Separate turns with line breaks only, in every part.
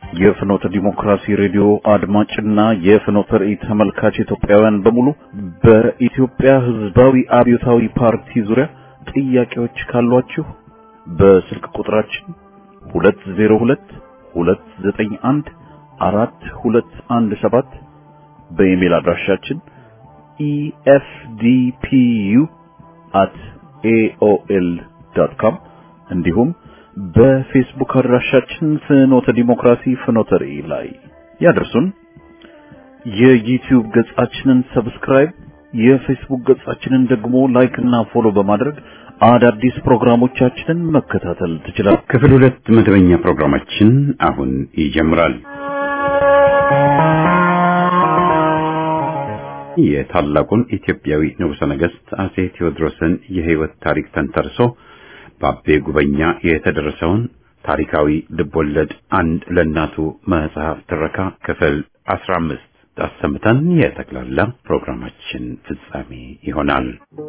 የፍኖተ ዲሞክራሲ ሬዲዮ አድማጭና የፍኖተ ራእይ ተመልካች ኢትዮጵያውያን በሙሉ በኢትዮጵያ ሕዝባዊ አብዮታዊ ፓርቲ ዙሪያ ጥያቄዎች ካሏችሁ በስልክ ቁጥራችን 202 291 4217 በኢሜል አድራሻችን efdpu@aol.com እንዲሁም በፌስቡክ አድራሻችን ፍኖተ ዲሞክራሲ ፍኖተ ራእይ ላይ ያደርሱን። የዩቲዩብ ገጻችንን ሰብስክራይብ፣ የፌስቡክ ገጻችንን ደግሞ ላይክ እና ፎሎ በማድረግ አዳዲስ ፕሮግራሞቻችንን መከታተል ትችላል።
ክፍል ሁለት መደበኛ ፕሮግራማችን አሁን ይጀምራል። የታላቁን ኢትዮጵያዊ ንጉሠ ነገሥት አጼ ቴዎድሮስን የሕይወት ታሪክ ተንተርሶ በአቤ ጉበኛ የተደረሰውን ታሪካዊ ልቦለድ አንድ ለእናቱ መጽሐፍ ትረካ ክፍል አስራ አምስት አሰምተን የጠቅላላ ፕሮግራማችን ፍጻሜ ይሆናል።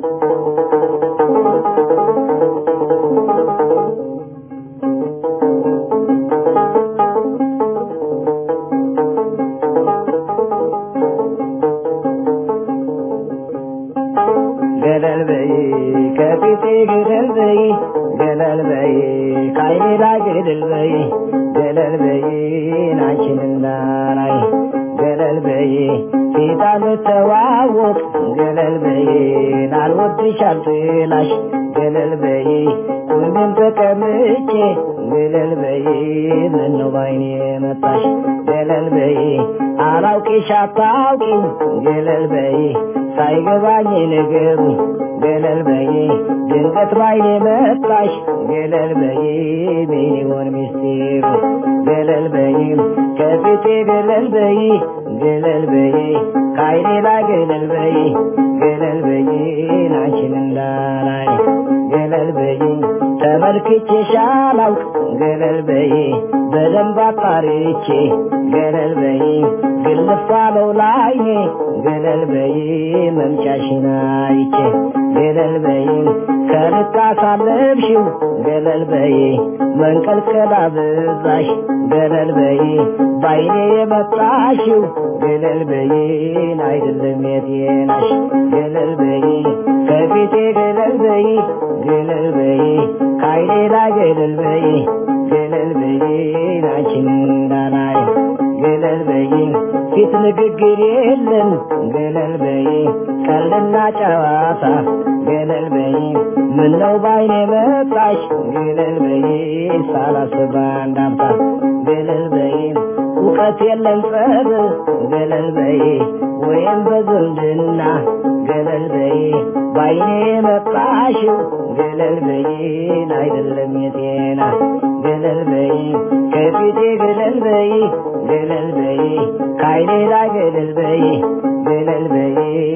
ገለል በይ ከፊቴ ገለል በይ ገለል በይ ከዓይኔ ላይ ገለል በይ ገለል በይ ናችን እንዳላይ ገለል በይ ፊት አንተዋወቅ ገለል በይ ላልወድሽ አልጥላሽ ገለል በይ ቁምን ተቀምጬ ገለል በይ ምነው ባይኔ መጣሽ ገለል በይ አላውቅሽ አታውቂኝ ገለል በይ ሳይገባኝ ነገሩ ገለል በይ ድንገት ባይኔ መጣሽ ገለል በይ ምን ይሆን ሚስጢሩ ገለል በይ ከፊቴ ገለል በይ ገለል በይ ከዓይኔ ላይ ገለል በይ ገለል በይ ናችን እንዳላይ ገለል በይ ተመልክቼሽ አላውቅ ገለል በይ በደንብ አጣርቼ ገለል በይ ግልፍ አለው ላይኔ ገለል በይ መምጫሽን አይቼ ገለል በይ ከልክ አሳለፍሽው ገለል በይ መንቀልቀል አበዛሽ ገለል በይ ባይኔ የመጣሽው ገለል በይ አይደለም የጤናሽ ገለል በይ ከፊቴ ገለል በይ ገለል በይ ከዓይኔ ላይ ገለል በይ ገለል በይ ናችን እንዳላይ ገለል በይ ፊት ንግግር የለን ገለል በይ ቀልድና ጨዋታ ገለል በይ ምነው ባይኔ መጣሽ ገለል በይ ሳላስብ አንዳምታ ገለል በይ እውቀት የለን ጸብ ገለል በይ ወይም በዝምድና ገለል በይ ባይኔ መጣሽው ገለል በይ አይደለም የጤና ገለል በይ ከፊቴ ገለል በይ ገለል በይ ከዓይኔ ላይ ገለል በይ ገለል በይ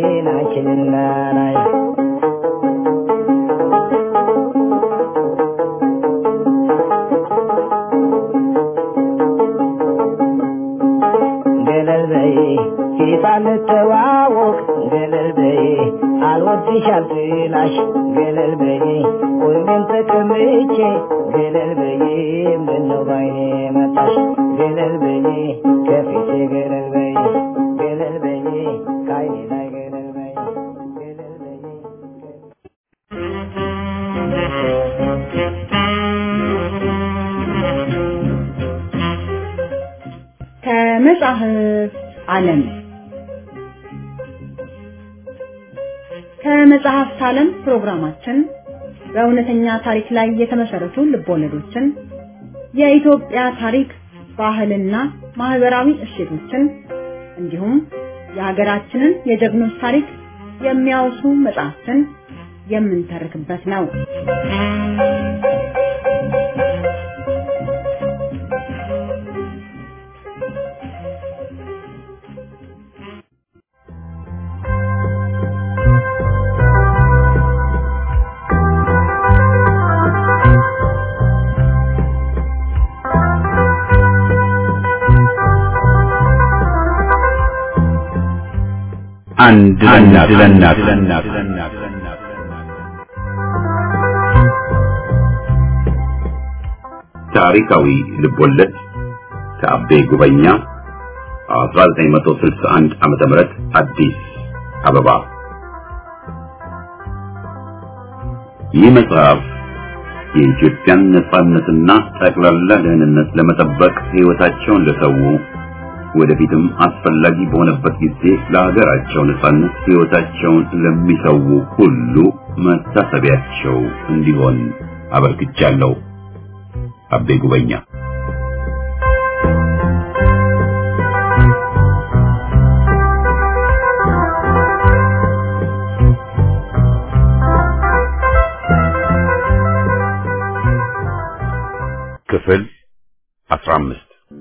ናችንና ላይ ገለል በይ ፊት አንተዋወቅ ገለል በይ አልወድሽ አልጥላሽ ገለል በይ ቁሜን ተቀምጬ ገለል በይ ምነው ባይኔ መጣሽ ገለል በይ ከፊቴ ገለል በይ ገለል በይ ከዓይኔ ላይ ገለል በይ ገለል በይ
ከመጽሐፍ ዓለም ከመጽሐፍት ዓለም ፕሮግራማችን በእውነተኛ ታሪክ ላይ የተመሰረቱ ልቦለዶችን፣ የኢትዮጵያ ታሪክ፣ ባህልና ማህበራዊ እሴቶችን እንዲሁም የሀገራችንን የጀግኖች ታሪክ የሚያወሱ መጽሐፍትን የምንተርክበት ነው።
አንድ ለእናት ለእናት ታሪካዊ ልቦለድ ከአቤ ጉበኛ 1961 ዓመተ ምህረት አዲስ አበባ። ይህ መጽሐፍ የኢትዮጵያን ነጻነትና ጠቅላላ ደህንነት ለመጠበቅ ሕይወታቸውን ለሰው ወደፊትም አስፈላጊ በሆነበት ጊዜ ለሀገራቸው ነጻነት ሕይወታቸውን ለሚሰው ሁሉ መታሰቢያቸው እንዲሆን አበርክቻለሁ። አቤ ጉበኛ ክፍል 15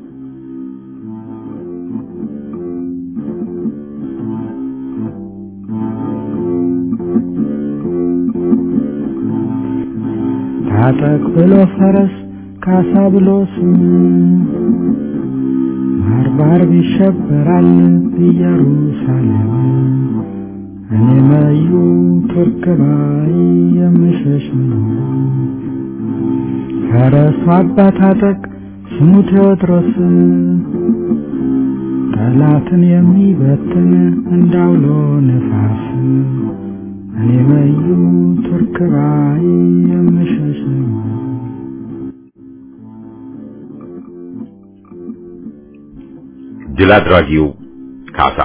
ታጠቅ ብሎ ፈረስ ካሳ ብሎ ስም ባርባር ይሸበራል ኢየሩሳሌም እኔ መዩ ቱርክ ባይ የምሸሽ ነው። ፈረሱ አባ ታጠቅ ስሙ ቴዎድሮስ ጠላትን የሚበትን እንዳውሎ ነፋስ እኔ መዩ ቱርክ ባይ የምሸሽ ነው።
ድል አድራጊው ካሳ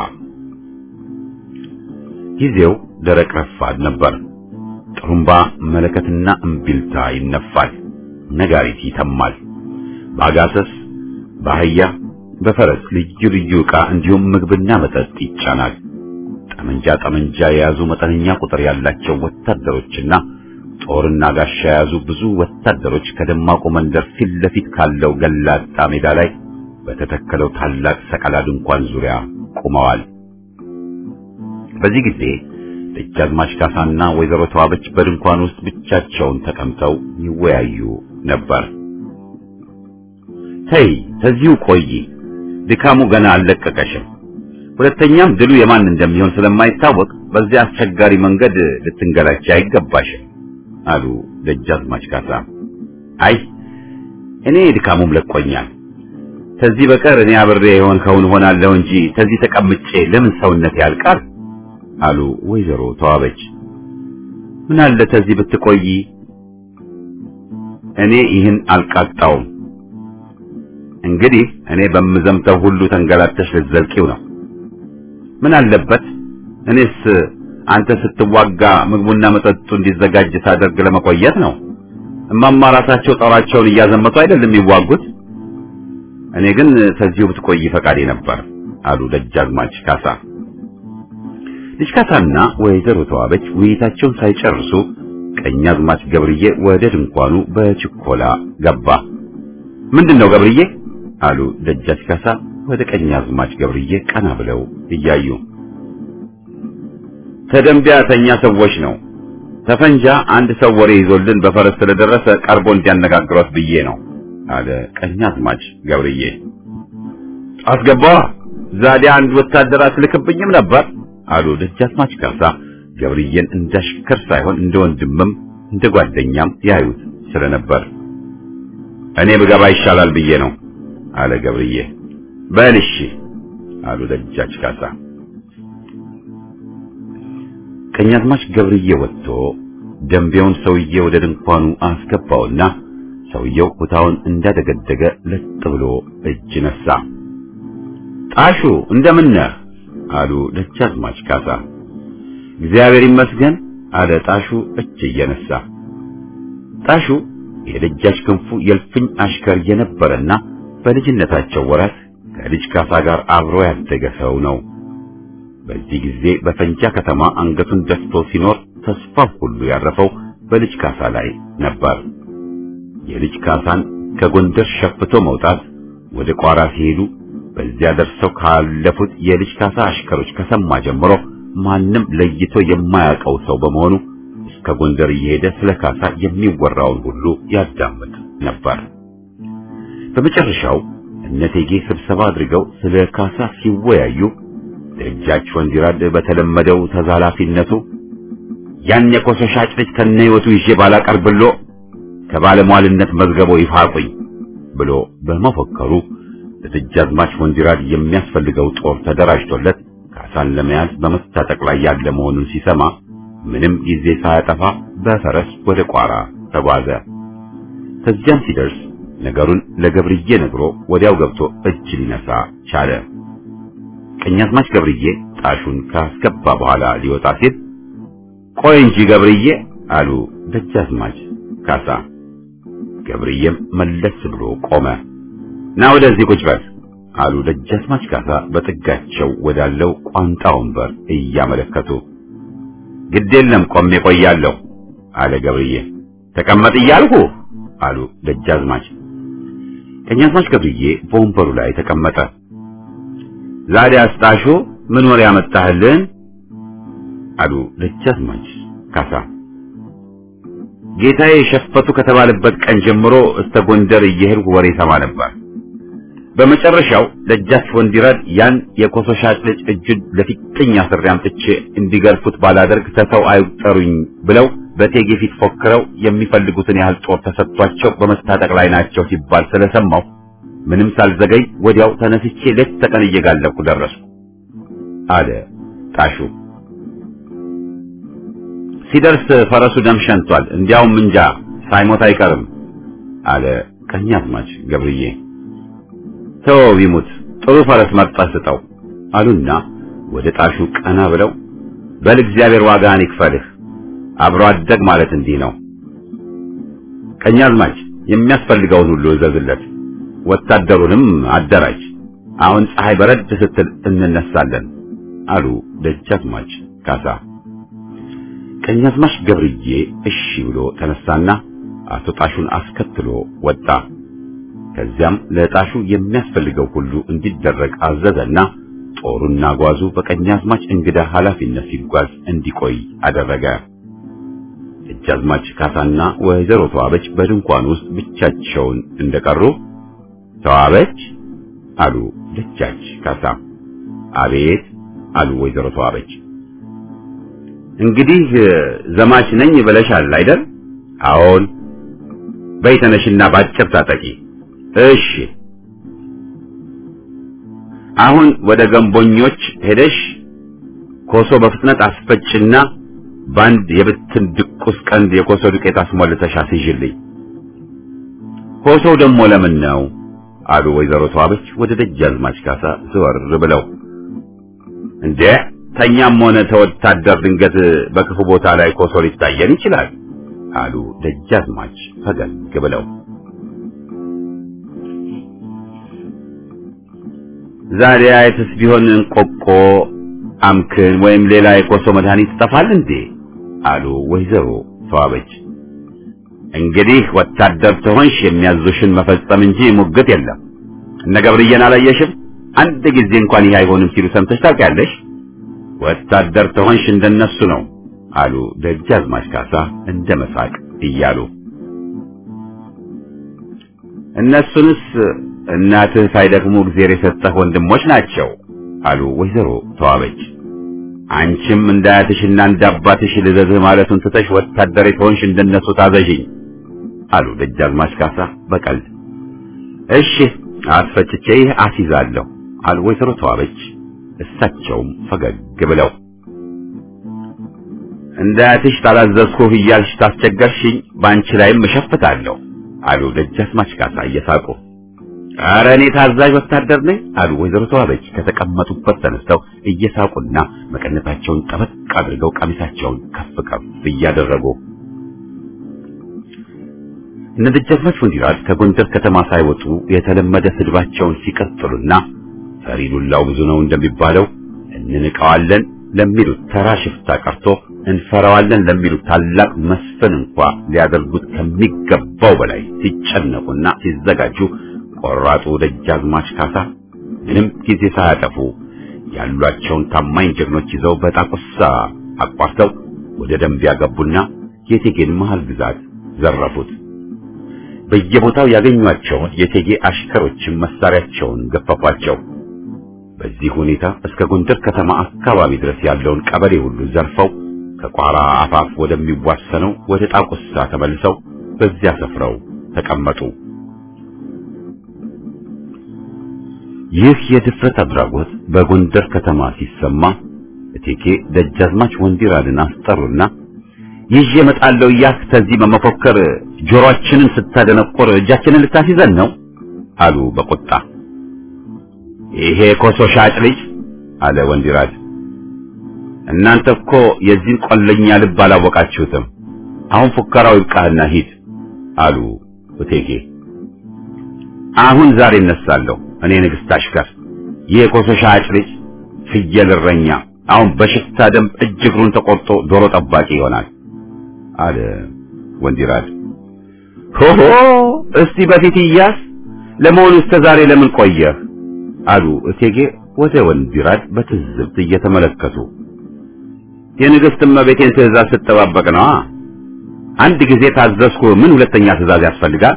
ጊዜው ደረቅ ረፋድ ነበር። ጥሩምባ መለከትና እምቢልታ ይነፋል። ነጋሪት ይተማል። በአጋሰስ በአህያ በፈረስ ልዩ ልዩ ዕቃ እንዲሁም ምግብና መጠጥ ይጫናል። ጠመንጃ ጠመንጃ የያዙ መጠነኛ ቁጥር ያላቸው ወታደሮችና ጦርና ጋሻ የያዙ ብዙ ወታደሮች ከደማቁ መንደር ፊት ለፊት ካለው ገላጣ ሜዳ ላይ በተተከለው ታላቅ ሰቀላ ድንኳን ዙሪያ ቆመዋል። በዚህ ጊዜ ደጃዝማች ካሳና ወይዘሮ ተዋበች በድንኳን ውስጥ ብቻቸውን ተቀምጠው ይወያዩ ነበር። ተይ ተዚሁ ቆይ፣ ድካሙ ገና አልለቀቀሽም። ሁለተኛም ድሉ የማን እንደሚሆን ስለማይታወቅ በዚያ አስቸጋሪ መንገድ ልትንገላች አይገባሽም አሉ ደጃዝማች ካሳ። አይ እኔ ድካሙም ለቆኛል። ከዚህ በቀር እኔ አብሬ የሆንከውን ሆናለሁ እንጂ ከዚህ ተቀምጬ ለምን ሰውነት ያልቃል አሉ ወይዘሮ ተዋበች። ምን አለ ከዚህ ብትቆይ፣ እኔ ይህን አልቃጣውም። እንግዲህ እኔ በምዘምተው ሁሉ ተንገላተሽ ልትዘልቂው ነው። ምን አለበት እኔስ አንተ ስትዋጋ ምግቡና መጠጡ እንዲዘጋጅ ሳደርግ ለመቆየት ነው። እማማ ራሳቸው ጦራቸውን እያዘመቱ አይደለም የሚዋጉት። እኔ ግን ከዚሁ ብትቆይ ፈቃዴ ነበር አሉ ደጃዝማች ካሳ። ልጅ ካሳና ወይዘሮ ተዋበች ውይይታቸውን ሳይጨርሱ ቀኛዝማች ገብርዬ ወደ ድንኳኑ በችኮላ ገባ። ምንድነው ገብርዬ? አሉ ደጃች ካሳ ወደ ቀኛዝማች ገብርዬ ቀና ብለው እያዩ። ተደንቢያ ተኛ ሰዎች ነው ተፈንጃ አንድ ሰው ወሬ ይዞልን በፈረስ ስለደረሰ ቀርቦ እንዲያነጋግሯት ብዬ ነው አለ ቀኛዝማች ገብርዬ። አስገባዋ ዛዲያ አንድ ወታደር አትልክብኝም ነበር አሉ ደጃዝማች ካሳ ገብርዬን እንዳሽከር ሳይሆን እንደ ወንድምም እንደ ጓደኛም ያዩት ስለነበር። እኔ ብገባ ይሻላል ብዬ ነው አለ ገብርዬ። በል እሺ አሉ ደጃች ካሳ። ቀኛዝማች ገብርዬ ወጥቶ ደንቤውን ሰውዬ ወደ ድንኳኑ አስገባውና ሰውየው ኩታውን እንዳደገደገ ለጥ ብሎ እጅ ነሳ። ጣሹ እንደምን ነህ? አሉ ደጃዝማች ካሳ። እግዚአብሔር ይመስገን አለ ጣሹ እጅ እየነሳ። ጣሹ የደጃች ክንፉ የልፍኝ አሽከር የነበረና በልጅነታቸው ወራት ከልጅ ካሳ ጋር አብሮ ያደገ ሰው ነው። በዚህ ጊዜ በፈንጃ ከተማ አንገቱን ደፍቶ ሲኖር ተስፋው ሁሉ ያረፈው በልጅ ካሳ ላይ ነበር። የልጅ ካሳን ከጎንደር ሸፍቶ መውጣት ወደ ቋራ ሲሄዱ በዚያ ደርሰው ካለፉት የልጅ ካሳ አሽከሮች ከሰማ ጀምሮ ማንም ለይቶ የማያውቀው ሰው በመሆኑ እስከ ጎንደር እየሄደ ስለ ካሳ የሚወራውን ሁሉ ያዳምጥ ነበር። በመጨረሻው እነቴጌ ስብሰባ አድርገው ስለ ካሳ ሲወያዩ ደጃች ወንዲራድ በተለመደው ተዛላፊነቱ ያን የኮሶ ሻጭ ልጅ ከነ ሕይወቱ ይዤ ባላቀርብሎ ከባለሟልነት መዝገቦ ይፋቁኝ ብሎ በመፎከሩ ለደጃዝማች ወንዲራድ የሚያስፈልገው ጦር ተደራጅቶለት ካሳን ለመያዝ በመታጠቅ ላይ ያለ መሆኑን ሲሰማ ምንም ጊዜ ሳያጠፋ በፈረስ ወደ ቋራ ተጓዘ። ከዚያም ሲደርስ ነገሩን ለገብርዬ ነግሮ ወዲያው ገብቶ እጅ ሊነሳ ቻለ። ቀኛዝማች ገብርዬ ጣሹን ካስገባ በኋላ ሊወጣ ሲል ቆይ እንጂ ገብርዬ አሉ ደጃዝማች ካሳ። ገብርዬም መለስ ብሎ ቆመ። ና ወደዚህ ቁጭ በል አሉ ደጃዝማች ካሳ በጥጋቸው ወዳለው ቋንጣ ወንበር እያመለከቱ። ግድ የለም ቆሜ ቆያለሁ አለ ገብርዬ። ተቀመጥ እያልሁ አሉ ደጃዝማች። ቀኛዝማች ገብርዬ በወንበሩ ላይ ተቀመጠ። ዛሬ አስጣሹ ምን ወሬ ያመጣህልን? አሉ ደጃዝማች ካሳ። ጌታዬ ሸፈቱ ከተባለበት ቀን ጀምሮ እስከ ጎንደር እየሄድኩ ወሬ ሰማ ነበር። በመጨረሻው ደጃች ወንዲራድ ያን የኮሶ ሻጭ ልጅ እጁን ለፊጥኝ አስሬ አምጥቼ እንዲገርፉት ባላደርግ ተሰው አይጠሩኝ ብለው በቴጌ ፊት ፎክረው የሚፈልጉትን ያህል ጦር ተሰጥቷቸው በመስታጠቅ ላይ ናቸው ሲባል ስለሰማው ምንም ሳልዘገይ ወዲያው ተነስቼ ሌት ተቀን እየጋለብኩ ደረስኩ አለ ጣሹ። ሲደርስ ፈረሱ ደም ሸንቷል፣ እንዲያውም እንጃ ሳይሞት አይቀርም አለ ቀኛዝማች ገብርዬ። ተወው ይሙት፣ ጥሩ ፈረስ መርጠህ ስጠው አሉና ወደ ጣሹ ቀና ብለው በል እግዚአብሔር ዋጋህን ይክፈልህ፣ አብሮ አደግ ማለት እንዲህ ነው። ቀኛዝማች የሚያስፈልገውን ሁሉ እዘዝለት፣ ወታደሩንም አደራጅ። አሁን ፀሐይ በረድ ስትል እንነሳለን አሉ ደጃዝማች ካሳ። ቀኛዝማች ገብርዬ እሺ ብሎ ተነሳና አቶ ጣሹን አስከትሎ ወጣ። ከዚያም ለጣሹ የሚያስፈልገው ሁሉ እንዲደረግ አዘዘና ጦሩና ጓዙ በቀኛዝማች እንግዳ ኃላፊነት ሲጓዝ እንዲቆይ አደረገ። ደጃዝማች ካሳና ወይዘሮ ተዋበች በድንኳን ውስጥ ብቻቸውን እንደቀሩ ተዋበች አሉ ደጃች ካሳ። አቤት አሉ ወይዘሮ ተዋበች። እንግዲህ ዘማች ነኝ ብለሻል አይደል? አዎን። በይ ተነሽና ባጭር ታጠቂ። እሺ። አሁን ወደ ገንቦኞች ሄደሽ ኮሶ በፍጥነት አስፈጭና በአንድ የብትን ድቁስ ቀንድ የኮሶ ዱቄት አስሞልተሽ አስይዥልኝ። ኮሶው ደግሞ ለምን ነው? አሉ ወይዘሮ ተዋበች ወደ ደጃዝማች ካሳ ዘወር ብለው። እንዴ ተኛም ሆነ ተወታደር ድንገት በክፉ ቦታ ላይ ኮሶ ሊታየን ይችላል አሉ ደጃዝማች ፈገግ ብለው። ዛሬ አይተስ ቢሆን እንቆቆ አምክን ወይም ሌላ የኮሶ መድኃኒት ይጠፋል እንዴ አሉ ወይዘሮ ተዋበች። እንግዲህ ወታደር ትሆንሽ የሚያዙሽን መፈጸም እንጂ ሙግት የለም። እነ ገብርዬን አላየሽም? አንድ ጊዜ እንኳን ይህ አይሆንም ሲሉ ሰምተሽ ታውቂያለሽ? ወታደር ትሆንሽ እንደነሱ ነው አሉ ደጃዝማች ካሳ እንደ መሳቅ እያሉ። እነሱንስ እናትህ ሳይደክሙ እግዜር የሰጠህ ወንድሞች ናቸው አሉ ወይዘሮ ተዋበች። አንቺም እንዳያትሽና እንዳባትሽ ልዘዝህ ማለቱን ትተሽ ወታደር የተሆንሽ እንደነሱ ታዘዥኝ አሉ ደጃዝማች ካሳ በቀልድ። እሺ አስፈጭቼ ይህ አስይዛለሁ አሉ ወይዘሮ ተዋበች እሳቸውም ፈገግ ብለው። እንዳያትሽ ታላዘዝኩህ እያልሽ ታስቸገርሽኝ፣ በአንቺ ላይም እሸፍታለሁ አሉ ደጃዝማች ካሳ እየሳቁ። ኧረ እኔ ታዛዥ ወታደር ነኝ አሉ ወይዘሮ ተዋበች ከተቀመጡበት ተነስተው እየሳቁና መቀነታቸውን ጠበቅ አድርገው ቀሚሳቸውን ከፍ ከፍ እያደረጉ እነ ደጃዝማች ወንዲራድ ከጎንደር ከተማ ሳይወጡ የተለመደ ስድባቸውን ሲቀጥሉና ፈሪ ዱላው ብዙ ነው እንደሚባለው እንንቀዋለን ለሚሉት ተራ ሽፍታ ቀርቶ እንፈራዋለን ለሚሉት ታላቅ መስፍን እንኳ ሊያደርጉት ከሚገባው በላይ ሲጨነቁና ሲዘጋጁ ቆራጡ ደጃዝማች ካሳ ምንም ጊዜ ሳያጠፉ ያሏቸውን ታማኝ ጀግኖች ይዘው በጣቁሳ አቋርተው ወደ ደንቢያ ገቡና የቴጌን መሃል ግዛት ዘረፉት። በየቦታው ያገኟቸውን የቴጌ አሽከሮችን መሳሪያቸውን ገፈፏቸው። በዚህ ሁኔታ እስከ ጎንደር ከተማ አካባቢ ድረስ ያለውን ቀበሌ ሁሉ ዘርፈው ከቋራ አፋፍ ወደሚዋሰነው ወደ ጣቁሳ ተመልሰው በዚያ ሰፍረው ተቀመጡ። ይህ የድፍረት አድራጎት በጎንደር ከተማ ሲሰማ እቴጌ ደጃዝማች ወንዲራድን አስጠሩና ይዤ እመጣለሁ እያልክ ከዚህ በመፎከር ጆሮአችንን ስታደነቆር እጃችንን ልታስይዘን ነው አሉ በቁጣ። ይሄ ኮሶ ሻጭ ልጅ አለ ወንዲራድ፣ እናንተ እኮ የዚህን ቆለኛ ልብ አላወቃችሁትም። አሁን ፉከራው ይብቃህና ሂድ አሉ እቴጌ። አሁን ዛሬ እነሳለሁ እኔ ንግሥት አሽከር፣ ይህ የኮሶ ሻጭ ልጅ ፍየል እረኛ አሁን በሽፍታ ደም እጅ እግሩን ተቆርጦ ዶሮ ጠባቂ ይሆናል አለ ወንዲራድ። ሆሆ እስቲ በፊት እያስ ለመሆኑ እስከ ዛሬ ለምን ቆየህ? አሉ እቴጌ ወደ ወንዲራድ በትዝብት እየተመለከቱ። የንግሥት እመቤቴን ትእዛዝ ስትጠባበቅ ነዋ። አንድ ጊዜ ታዘዝኩ፣ ምን ሁለተኛ ትእዛዝ ያስፈልጋል?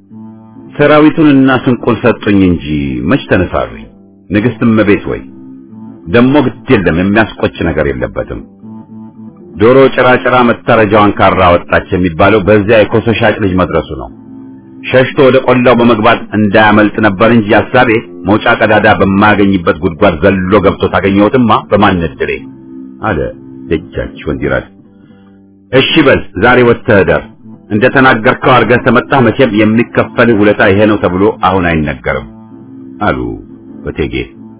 ሰራዊቱንና ስንቁን ሰጡኝ እንጂ መች ተነሳሩኝ። ንግሥት እመቤት ወይ ደሞ ግድ የለም የሚያስቆጭ ነገር የለበትም። ዶሮ ጭራጭራ መታረጃዋን ካራ ወጣች የሚባለው በዚያ የኮሶ ሻጭ ልጅ መድረሱ ነው። ሸሽቶ ወደ ቆላው በመግባት እንዳያመልጥ ነበር እንጂ ሐሳቤ መውጫ ቀዳዳ በማያገኝበት ጉድጓድ ዘሎ ገብቶ ታገኘሁትማ በማን እድሌ አለ ደጃች ወንዲራድ። እሺ በል ዛሬ ወጥተህ እደር። እንደ ተናገርከው አድርገህ ተመጣህ መቼም የሚከፈልህ ውለታ ይሄ ነው ተብሎ አሁን አይነገርም አሉ እቴጌ።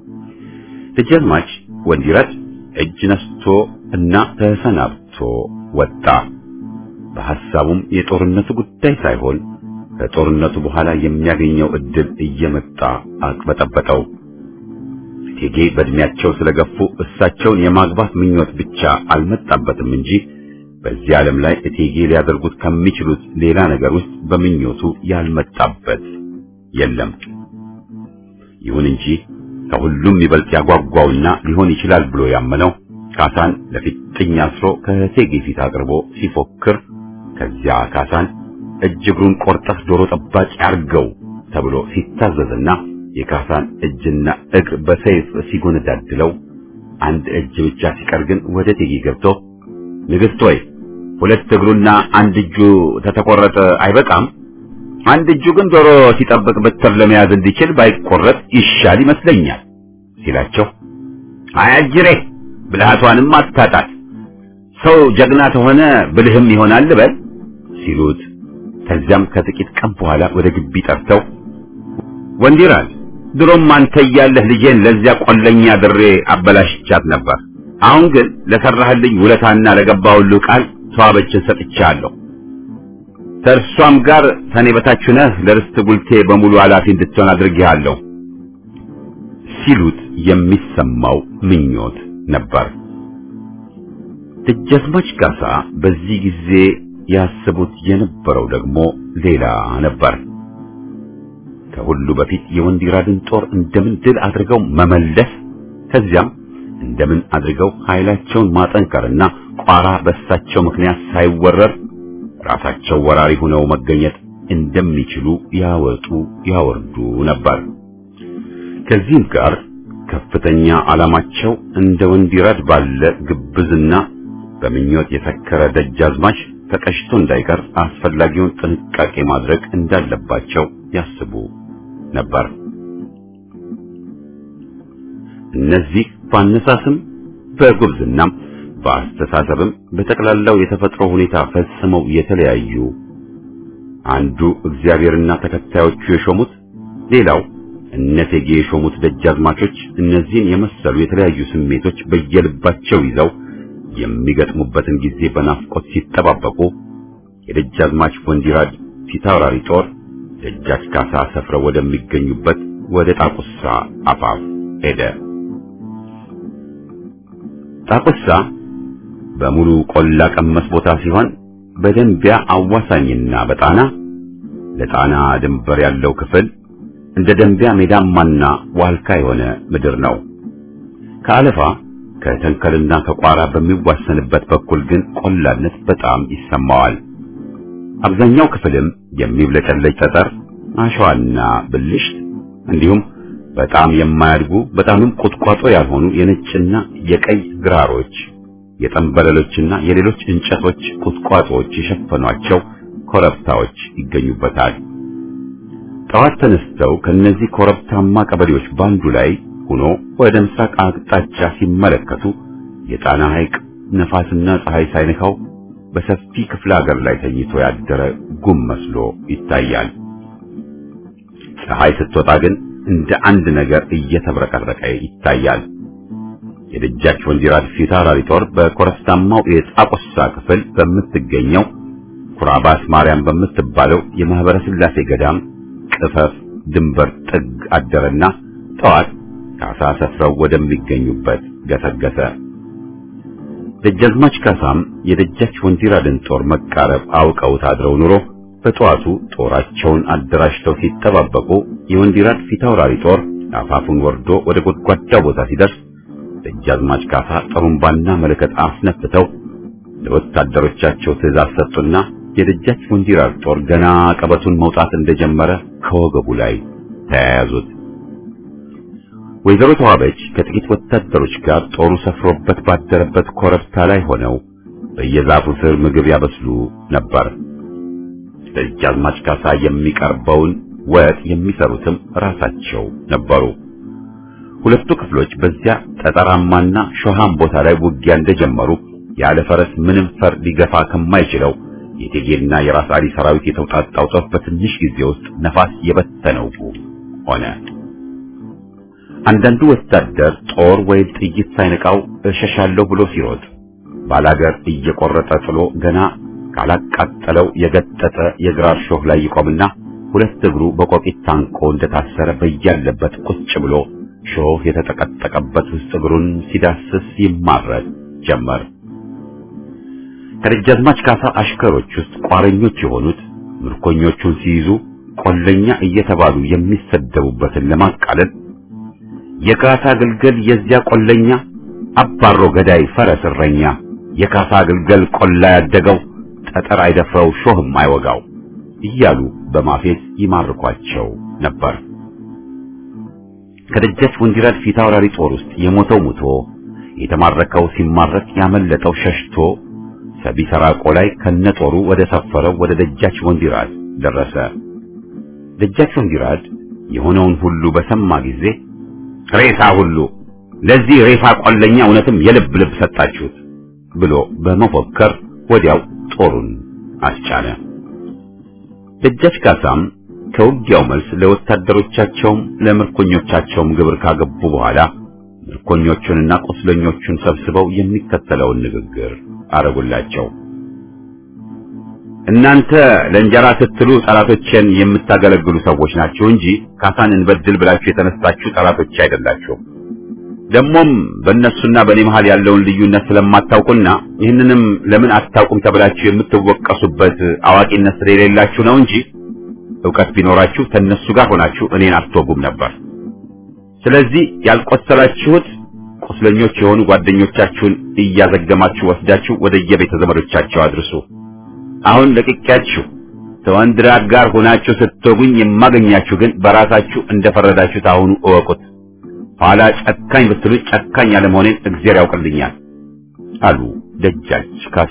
ደጃዝማች ወንዲራድ እጅ ነስቶ እና ተሰናብቶ ወጣ። በሐሳቡም የጦርነቱ ጉዳይ ሳይሆን ከጦርነቱ በኋላ የሚያገኘው እድል እየመጣ አቅበጠበጠው። እቴጌ በእድሜያቸው ስለገፉ እሳቸውን የማግባት ምኞት ብቻ አልመጣበትም እንጂ በዚህ ዓለም ላይ እቴጌ ሊያደርጉት ከሚችሉት ሌላ ነገር ውስጥ በምኞቱ ያልመጣበት የለም። ይሁን እንጂ ከሁሉም ይበልጥ ያጓጓውና ሊሆን ይችላል ብሎ ያመነው ካሳን ለፊጥኝ አስሮ ከእቴጌ ፊት አቅርቦ ሲፎክር ከዚያ ካሳን እጅ እግሩን ቆርጠህ ዶሮ ጠባቂ አርገው ተብሎ ሲታዘዝና የካሳን እጅና እግር በሰይፍ ሲጎነዳድለው አንድ እጅ ብቻ ሲቀር ግን ወደ እቴጌ ገብቶ ንግሥት ሆይ ሁለት እግሩና አንድ እጁ ተተቆረጠ አይበቃም? አንድ እጁ ግን ዶሮ ሲጠብቅ በትር ለመያዝ እንዲችል ባይቆረጥ ይሻል ይመስለኛል ሲላቸው፣ አያጅሬ ብልሃቷንም አታጣት ሰው ጀግና ተሆነ ብልህም ይሆናል በል ሲሉት፣ ከዚያም ከጥቂት ቀን በኋላ ወደ ግቢ ጠርተው ወንዲራል ድሮም አንተ እያለህ ልጄን ለዚያ ቆለኛ ድሬ አበላሽቻት ነበር። አሁን ግን ለሰራህልኝ ውለታና ለገባሁልህ ቃል ተዋበችን ሰጥቻለሁ። ከእርሷም ጋር ከኔ በታች ነህ ለርስት ጉልቴ በሙሉ ኃላፊ እንድትሆን አድርጌሃለሁ ሲሉት የሚሰማው ምኞት ነበር። ደጃዝማች ካሳ በዚህ ጊዜ ያስቡት የነበረው ደግሞ ሌላ ነበር። ከሁሉ በፊት የወንዲራድን ጦር እንደምን ድል አድርገው መመለስ ከዚያም እንደምን አድርገው ኃይላቸውን ማጠንከርና ቋራ በሳቸው ምክንያት ሳይወረር ራሳቸው ወራሪ ሆነው መገኘት እንደሚችሉ ያወጡ ያወርዱ ነበር። ከዚህም ጋር ከፍተኛ ዓላማቸው እንደ ወንዲራድ ባለ ግብዝና በምኞት የሰከረ ደጃዝማች ተቀሽቶ እንዳይቀር አስፈላጊውን ጥንቃቄ ማድረግ እንዳለባቸው ያስቡ ነበር። እነዚህ በአነሳስም በጉብዝናም በአስተሳሰብም በጠቅላላው የተፈጥሮ ሁኔታ ፈጽመው የተለያዩ አንዱ እግዚአብሔርና ተከታዮቹ የሾሙት ሌላው እነቴጌ የሾሙት ደጃዝማቾች እነዚህን የመሰሉ የተለያዩ ስሜቶች በየልባቸው ይዘው የሚገጥሙበትን ጊዜ በናፍቆት ሲጠባበቁ የደጃዝማች ወንዲራድ ፊታውራሪ ጦር ደጃች ካሳ ሰፍረው ወደሚገኙበት ወደ ጣቁሳ አፋፍ ሄደ። ጣቁሳ በሙሉ ቆላ ቀመስ ቦታ ሲሆን በደንቢያ አዋሳኝና በጣና ለጣና ድንበር ያለው ክፍል እንደ ደንቢያ ሜዳማና ዋልካ የሆነ ምድር ነው። ከአለፋ ከተንከልና ከቋራ በሚዋሰንበት በኩል ግን ቆላነት በጣም ይሰማዋል። አብዛኛው ክፍልም የሚብለጨለጭ ጠጠር፣ አሸዋና ብልሽት እንዲሁም በጣም የማያድጉ በጣምም ቁጥቋጦ ያልሆኑ የነጭና የቀይ ግራሮች የጠንበለሎችና የሌሎች እንጨቶች ቁጥቋጦዎች የሸፈኗቸው ኮረብታዎች ይገኙበታል። ጠዋት ተነስተው ከነዚህ ኮረብታማ ቀበሌዎች ባንዱ ላይ ሆኖ ወደ ምስራቅ አቅጣጫ ሲመለከቱ የጣና ሐይቅ ነፋስና ፀሐይ ሳይነካው በሰፊ ክፍለ ሀገር ላይ ተኝቶ ያደረ ጉም መስሎ ይታያል። ፀሐይ ስትወጣ ግን እንደ አንድ ነገር እየተብረቀረቀ ይታያል። የደጃች ወንዲራድ ፊት አውራሪ ጦር በኮረብታማው የጣቆሳ ክፍል በምትገኘው ኩራባስ ማርያም በምትባለው የማህበረ ስላሴ ገዳም ቅፈፍ ድንበር ጥግ አደረና ጠዋት ካሳ ሰፍረው ወደሚገኙበት ገሰገሰ። ደጃዝማች ካሳም የደጃች ወንዲራድን ጦር መቃረብ አውቀውት አድረው ኑሮ በጠዋቱ ጦራቸውን አደራጅተው ሲጠባበቁ የወንዲራድ ፊታውራሪ ጦር አፋፉን ወርዶ ወደ ጎድጓዳ ቦታ ሲደርስ ደጃዝማች ካሳ ጥሩምባና መለከት አስነፍተው ለወታደሮቻቸው ትእዛዝ ሰጡና የደጃች ወንዲራድ ጦር ገና ቀበቱን መውጣት እንደጀመረ ከወገቡ ላይ ተያያዙት። ወይዘሮ ተዋበች ከጥቂት ወታደሮች ጋር ጦሩ ሰፍሮበት ባደረበት ኮረብታ ላይ ሆነው በየዛፉ ስር ምግብ ያበስሉ ነበር። ደጃዝማች ካሳ የሚቀርበውን ወጥ የሚሰሩትም ራሳቸው ነበሩ። ሁለቱ ክፍሎች በዚያ ጠጠራማና ሾሃም ቦታ ላይ ውጊያ እንደጀመሩ ያለ ፈረስ ምንም ፈር ሊገፋ ከማይችለው የቴጌና የራስ አሊ ሰራዊት የተውጣጣው ጦር በትንሽ ጊዜ ውስጥ ነፋስ የበተነው ሆነ። አንዳንዱ ወታደር ጦር ወይም ጥይት ሳይነቃው እሸሻለሁ ብሎ ሲሮጥ ባላገር እየቆረጠ ጥሎ ገና ካላቃጠለው የገጠጠ የግራር ሾህ ላይ ይቆምና ሁለት እግሩ በቆቂት ታንቆ እንደታሰረ በያለበት ቁጭ ብሎ ሾህ የተጠቀጠቀበት ውስጥ እግሩን ሲዳስስ ይማረድ ጀመር። ከደጃዝማች ካሳ አሽከሮች ውስጥ ቋረኞች የሆኑት ምርኮኞቹን ሲይዙ ቆለኛ እየተባሉ የሚሰደቡበትን ለማቃለል የካሳ ግልገል የዚያ ቆለኛ አባሮ ገዳይ ፈረስ እረኛ የካሳ ግልገል ቆላ ያደገው ጠጠር አይደፍረው ሾህም አይወጋው እያሉ በማፌዝ ይማርኳቸው ነበር። ከደጃች ወንዲራድ ፊት አውራሪ ጦር ውስጥ የሞተው ሙቶ የተማረከው ሲማረክ ያመለጠው ሸሽቶ ሰቢሰራቆ ላይ ከነጦሩ ወደ ሰፈረው ወደ ደጃች ወንዲራድ ደረሰ። ደጃች ወንዲራድ የሆነውን ሁሉ በሰማ ጊዜ ሬሳ ሁሉ ለዚህ ሬሳ ቆለኛ እውነትም የልብ ልብ ሰጣችሁት ብሎ በመፎከር ወዲያው ጦሩን አስጫነ። ደጃች ካሳም ከውጊያው መልስ ለወታደሮቻቸውም ለምርኮኞቻቸውም ግብር ካገቡ በኋላ ምርኮኞቹንና ቁስለኞቹን ሰብስበው የሚከተለውን ንግግር አረጉላቸው። እናንተ ለእንጀራ ስትሉ ጠላቶችን የምታገለግሉ ሰዎች ናችሁ እንጂ ካሳን እንበድል ብላችሁ የተነሳችሁ ጠላቶች አይደላችሁም። ደግሞም በእነሱና በእኔ መሃል ያለውን ልዩነት ስለማታውቁና ይህንንም ለምን አታውቁም ተብላችሁ የምትወቀሱበት አዋቂነት ስለሌላችሁ ነው እንጂ ዕውቀት ቢኖራችሁ ከእነሱ ጋር ሆናችሁ እኔን አትወጉም ነበር። ስለዚህ ያልቆሰላችሁት ቁስለኞች የሆኑ ጓደኞቻችሁን እያዘገማችሁ ወስዳችሁ ወደ የቤተ ዘመዶቻቸው አድርሱ። አሁን ለቅቄያችሁ ከወንድራድ ጋር ሆናችሁ ስትወጉኝ የማገኛችሁ ግን በራሳችሁ እንደፈረዳችሁ ታሁኑ እወቁት። ኋላ ጨካኝ ብትሉ ጨካኝ አለመሆኔን እግዚአብሔር ያውቅልኛል አሉ ደጃች ካሳ።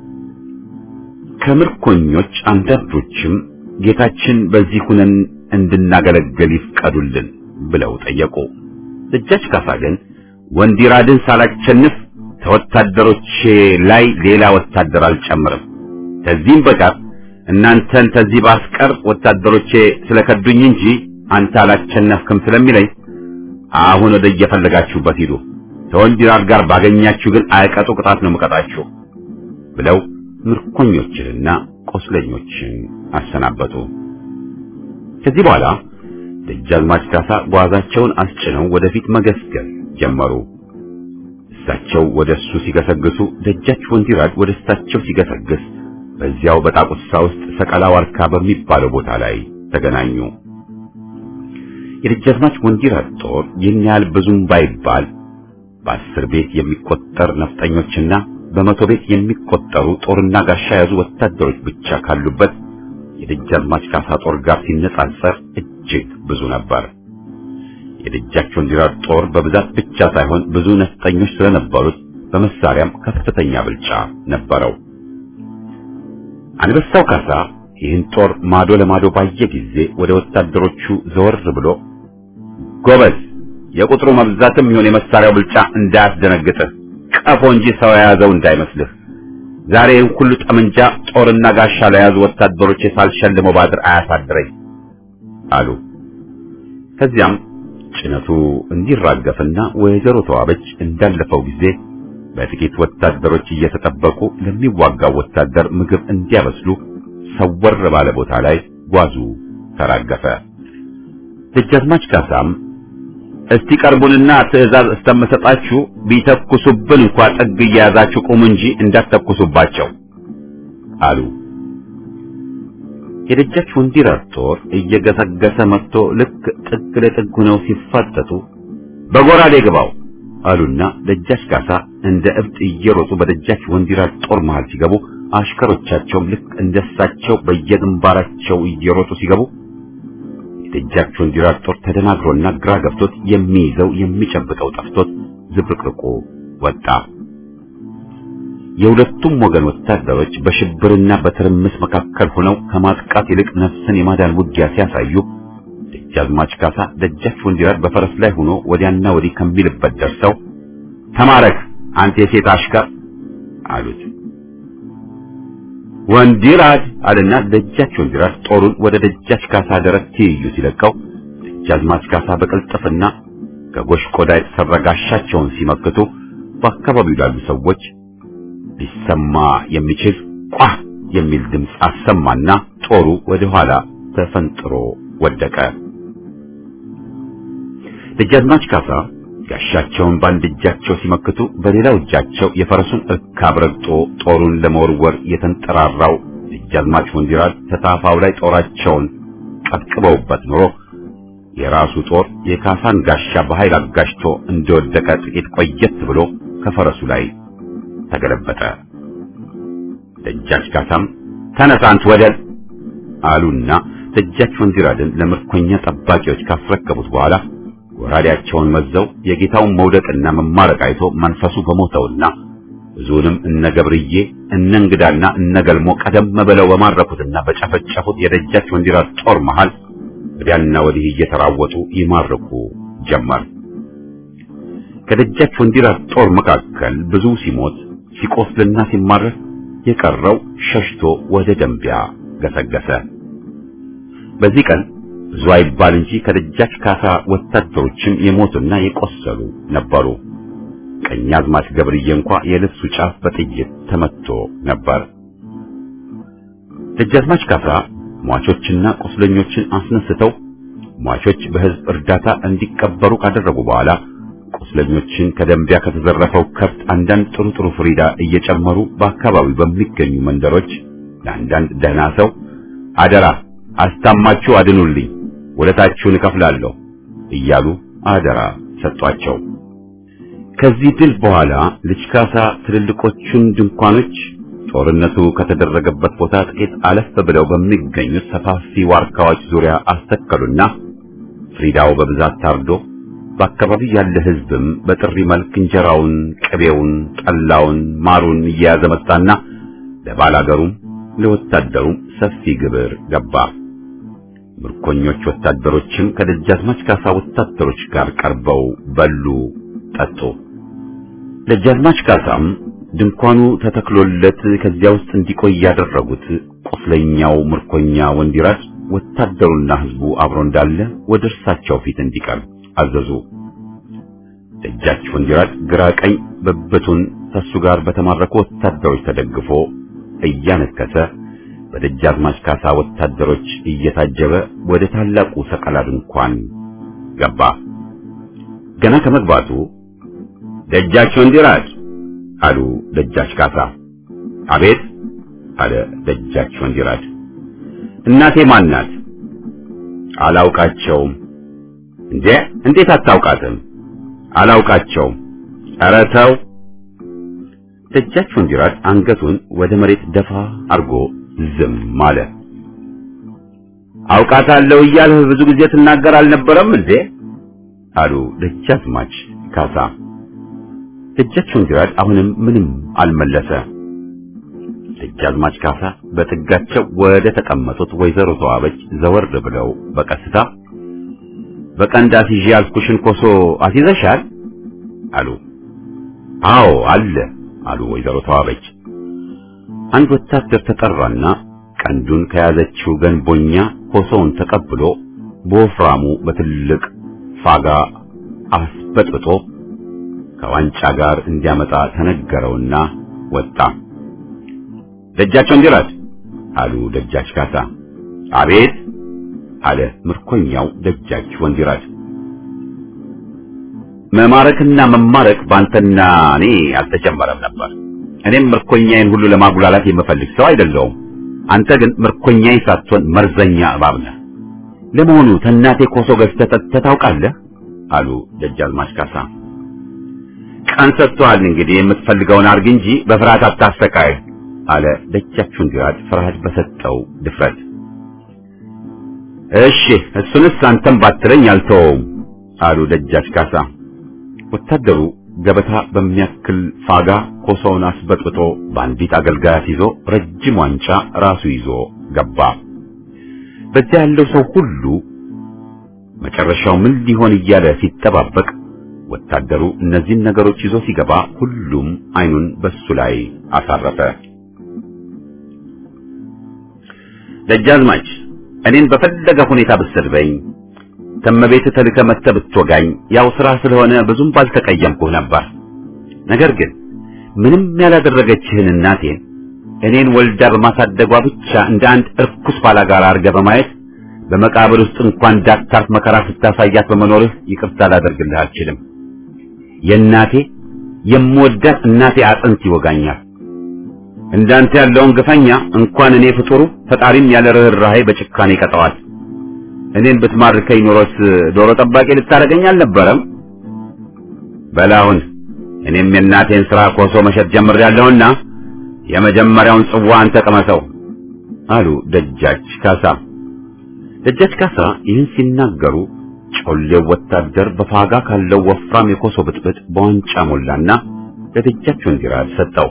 ከምርኮኞች አንዳንዶችም ጌታችን በዚህ ሁነን እንድናገለግል ይፍቀዱልን ብለው ጠየቁ። ደጃች ካሳ ግን ወንዲራድን ሳላቸንፍ ከወታደሮቼ ላይ ሌላ ወታደር አልጨምርም ከዚህም በቀር እናንተን ከዚህ ባስቀር ወታደሮቼ ስለከዱኝ እንጂ አንተ አላቸነፍክም ስለሚለኝ አሁን ወደ እየፈለጋችሁበት ሂዱ። ከወንዲራድ ጋር ባገኛችሁ ግን አይቀጡ ቅጣት ነው የምቀጣችሁ ብለው ምርኮኞችንና ቆስለኞችን አሰናበቱ። ከዚህ በኋላ ደጃዝማች ካሳ ጓዛቸውን አስጭነው ወደፊት መገስገስ ጀመሩ። እሳቸው ወደ እሱ ሲገሰግሱ፣ ደጃች ወንዲራድ ወደ እሳቸው ሲገሰግስ በዚያው በጣቁሳ ውስጥ ሰቀላ ዋርካ በሚባለው ቦታ ላይ ተገናኙ። የደጃዝማች ወንዲራድ ጦር ይህን ያህል ብዙም ባይባል በአስር ቤት የሚቆጠር ነፍጠኞችና በመቶ ቤት የሚቆጠሩ ጦርና ጋሻ የያዙ ወታደሮች ብቻ ካሉበት የደጃዝማች ካሳ ጦር ጋር ሲነጻጸር እጅግ ብዙ ነበር። የደጃች ወንዲራድ ጦር በብዛት ብቻ ሳይሆን ብዙ ነፍጠኞች ስለነበሩት በመሳሪያም ከፍተኛ ብልጫ ነበረው። አንበሳው ካሳ ይህን ጦር ማዶ ለማዶ ባየ ጊዜ ወደ ወታደሮቹ ዘወር ብሎ ጎበዝ፣ የቁጥሩ መብዛትም ይሁን የመሳሪያው ብልጫ እንዳያስደነግጥህ፣ ቀፎ እንጂ ሰው የያዘው እንዳይመስልህ። ዛሬ ይህን ሁሉ ጠመንጃ ጦርና ጋሻ ለያዙ ወታደሮች ሳልሸልመው ባድር አያሳድረኝ አሉ። ከዚያም ጭነቱ እንዲራገፍና ወይዘሮ ተዋበች እንዳለፈው ጊዜ በጥቂት ወታደሮች እየተጠበቁ ለሚዋጋው ወታደር ምግብ እንዲያበስሉ ሰወር ባለ ቦታ ላይ ጓዙ ተራገፈ። ደጃዝማች ካሳም እስቲ ቀርቡንና ትዕዛዝ እስተምሰጣችሁ ቢተኩሱብን እንኳ ጥግ እየያዛችሁ ቁሙ እንጂ እንዳትተኩሱባቸው አሉ። የደጃች ወንዲራር ጦር እየገሰገሰ መጥቶ ልክ ጥግ ለጥግ ሆነው ሲፋጠጡ በጎራዴ ግባው አሉና ደጃች ካሳ እንደ እብድ እየሮጡ በደጃች ወንዲራር ጦር መሃል ሲገቡ አሽከሮቻቸውም ልክ እንደሳቸው በየግንባራቸው እየሮጡ ሲገቡ የደጃች ወንዲራር ጦር ተደናግሮና ግራ ገብቶት የሚይዘው የሚጨብጠው ጠፍቶት ዝብርቅርቁ ወጣ። የሁለቱም ወገን ወታደሮች በሽብርና በትርምስ መካከል ሆነው ከማጥቃት ይልቅ ነፍስን የማዳን ውጊያ ሲያሳዩ ደጃዝማች ካሳ ደጃች ወንዲራር በፈረስ ላይ ሆኖ ወዲያና ወዲህ ከሚልበት ደርሰው ተማረክ አንተ የሴት አሽከር አሉት። ወንዲራድ አለና ደጃች ወንዲራር ጦሩን ወደ ደጃች ካሳ ደረት ትይዩ ሲለቀው ደጃዝማች ካሳ በቅልጥፍና ከጎሽ ቆዳ የተሰራ ጋሻቸውን ሲመክቱ በአካባቢው ላሉ ሰዎች ሊሰማ የሚችል ቋ የሚል ድምፅ አሰማና ጦሩ ወደ ኋላ ተፈንጥሮ ወደቀ። ደጃዝማች ካሳ ጋሻቸውን በአንድ እጃቸው ሲመክቱ በሌላው እጃቸው የፈረሱን እርካብ ረግጦ ጦሩን ለመወርወር የተንጠራራው ደጃዝማች ወንዲራድ ተታፋው ላይ ጦራቸውን ቀጥቅበውበት ኖሮ የራሱ ጦር የካሳን ጋሻ በኃይል አጋሽቶ እንደወደቀ ጥቂት ቆየት ብሎ ከፈረሱ ላይ ተገለበጠ። ደጃች ካሳም ተነሳንት ወደል አሉና ደጃች ወንዲራድን ለምርኮኛ ጠባቂዎች ካስረከቡት በኋላ ወራዴያቸውን መዘው የጌታውን መውደቅና መማረቅ አይቶ መንፈሱ በሞተውና ብዙንም እነ ገብርዬ እነ እንግዳና እነ ገልሞ ቀደም ብለው በማረኩትና በጨፈጨፉት የደጃች ወንዲራድ ጦር መሃል ወዲያና ወዲህ እየተራወጡ ይማርኩ ጀመር። ከደጃች ወንዲራድ ጦር መካከል ብዙ ሲሞት ሲቆስልና ሲማረክ የቀረው ሸሽቶ ወደ ደንቢያ ገሰገሰ። በዚህ ቀን ብዙ አይባል እንጂ ከደጃች ካሳ ወታደሮችም የሞቱና የቆሰሉ ነበሩ። ቀኛዝማች ገብርዬ እንኳ የልብሱ ጫፍ በጥይት ተመቶ ነበር። ደጃዝማች ካሳ ሟቾችና ቁስለኞችን አስነስተው ሟቾች በሕዝብ እርዳታ እንዲቀበሩ ካደረጉ በኋላ ቁስለኞችን ከደንቢያ ከተዘረፈው ከብት አንዳንድ ጥሩ ጥሩ ፍሪዳ እየጨመሩ በአካባቢው በሚገኙ መንደሮች ለአንዳንድ ደህና ሰው አደራ አስታማችሁ አድኑልኝ፣ ወለታችሁን እከፍላለሁ እያሉ አደራ ሰጧቸው። ከዚህ ድል በኋላ ልጅ ካሳ ትልልቆቹን ድንኳኖች ጦርነቱ ከተደረገበት ቦታ ጥቂት አለፍ ብለው በሚገኙት ሰፋፊ ዋርካዎች ዙሪያ አስተከሉና ፍሪዳው በብዛት ታርዶ በአካባቢው ያለ ሕዝብም በጥሪ መልክ እንጀራውን፣ ቅቤውን፣ ጠላውን፣ ማሩን እየያዘ መጣና ለባላገሩም ለወታደሩም ሰፊ ግብር ገባ። ምርኮኞች ወታደሮችም ከደጃዝማች ካሳ ወታደሮች ጋር ቀርበው በሉ፣ ጠጡ። ደጃዝማች ካሳም ድንኳኑ ተተክሎለት ከዚያ ውስጥ እንዲቆይ ያደረጉት ቁስለኛው ምርኮኛ ወንዲራስ ወታደሩና ሕዝቡ አብሮ እንዳለ ወደ እርሳቸው ፊት እንዲቀርብ አዘዙ። ደጃች ወንዲራድ ግራ ቀኝ ብብቱን ከሱ ጋር በተማረኩ ወታደሮች ተደግፎ እያነከሰ በደጃዝማች ካሳ ወታደሮች እየታጀበ ወደ ታላቁ ሰቀላ ድንኳን ገባ። ገና ከመግባቱ ደጃች ወንዲራድ አሉ ደጃች ካሳ። አቤት አለ ደጃች ወንዲራድ። እናቴ ማን ናት? አላውቃቸውም። እንዴ እንዴት አታውቃትም? አላውቃቸውም። ኧረ ተው። ደጃች ወንዲራድ አንገቱን ወደ መሬት ደፋ አርጎ ዝም አለ። አውቃታለሁ እያልህ ብዙ ጊዜ ትናገር አልነበረም እንዴ? አሉ ደጃዝማች ካሳ። ደጃች ወንዲራድ አሁንም ምንም አልመለሰ። ደጃዝማች ካሳ በጥጋቸው ወደ ተቀመጡት ወይዘሮ ተዋበች ዘወር ብለው በቀስታ በቀንድ አስይዤ ያልኩሽን ኮሶ አስይዘሻል አሉ። አዎ አለ አሉ ወይዘሮ ተዋበች። አንድ ወታደር ተጠራና ቀንዱን ከያዘችው ገንቦኛ ኮሶውን ተቀብሎ በወፍራሙ በትልቅ ፋጋ አስበጥብጦ ከዋንጫ ጋር እንዲያመጣ ተነገረውና ወጣ። ደጃቸው እንዲራድ አሉ ደጃች ካሳ። አቤት አለ ምርኮኛው ደጃች ወንዲራድ። መማረክና መማረክ ባንተና እኔ አልተጀመረም ነበር። እኔም ምርኮኛዬን ሁሉ ለማጉላላት የምፈልግ ሰው አይደለሁም። አንተ ግን ምርኮኛዬ ሳትሆን መርዘኛ እባብ ነህ። ለመሆኑ ተናቴ ኮሶ ገዝተህ ጠጥተህ ታውቃለህ? አሉ ደጃዝማች ካሳ። ቀን ሰጥቶሃል እንግዲህ የምትፈልገውን አርግ እንጂ በፍርሃት አታሰቃይ አለ ደጃች ወንዲራድ ፍርሃት በሰጠው ድፍረት። እሺ እሱንስ አንተም ባትለኝ አልተወውም አሉ ደጃች ካሳ። ወታደሩ ገበታ በሚያክል ፋጋ ኮሶውን አስበጥብጦ በአንዲት አገልጋያት ይዞ ረጅም ዋንጫ ራሱ ይዞ ገባ። በዚያ ያለው ሰው ሁሉ መጨረሻው ምን ሊሆን እያለ ሲጠባበቅ ወታደሩ እነዚህን ነገሮች ይዞ ሲገባ ሁሉም አይኑን በሱ ላይ አሳረፈ። ደጃዝማች እኔን በፈለገ ሁኔታ ብትሰድበኝ ተመቤት ተልከ መጥተህ ብትወጋኝ ያው ስራ ስለሆነ ብዙም ባልተቀየምኩህ ነበር። ነገር ግን ምንም ያላደረገችህን እናቴን እኔን ወልዳ በማሳደጓ ብቻ እንደ አንድ እርኩስ ባላጋራ አድርገህ በማየት በመቃብር ውስጥ እንኳን እንዳታርፍ መከራ ስታሳያት በመኖርህ ይቅርታ ላደርግልህ አልችልም። የእናቴ የምወዳት እናቴ አጥንት ይወጋኛል። እንዳንተ ያለውን ግፈኛ እንኳን እኔ ፍጡሩ ፈጣሪም ያለ ርኅራኄ በጭካኔ ይቀጠዋል። እኔን ብትማርከኝ ኖሮስ ዶሮ ጠባቂ ልታደርገኝ አልነበረም? በላሁን እኔም የእናቴን ሥራ ኮሶ መሸጥ ጀምሬያለሁና የመጀመሪያውን ጽዋ አንተ ቅመሰው አሉ ደጃች ካሳ። ደጃች ካሳ ይህን ሲናገሩ ጮሌው ወታደር በፋጋ ካለው ወፍራም የኮሶ ብጥብጥ በዋንጫ ሞላና ለደጃች ወንዲራድ ሰጠው።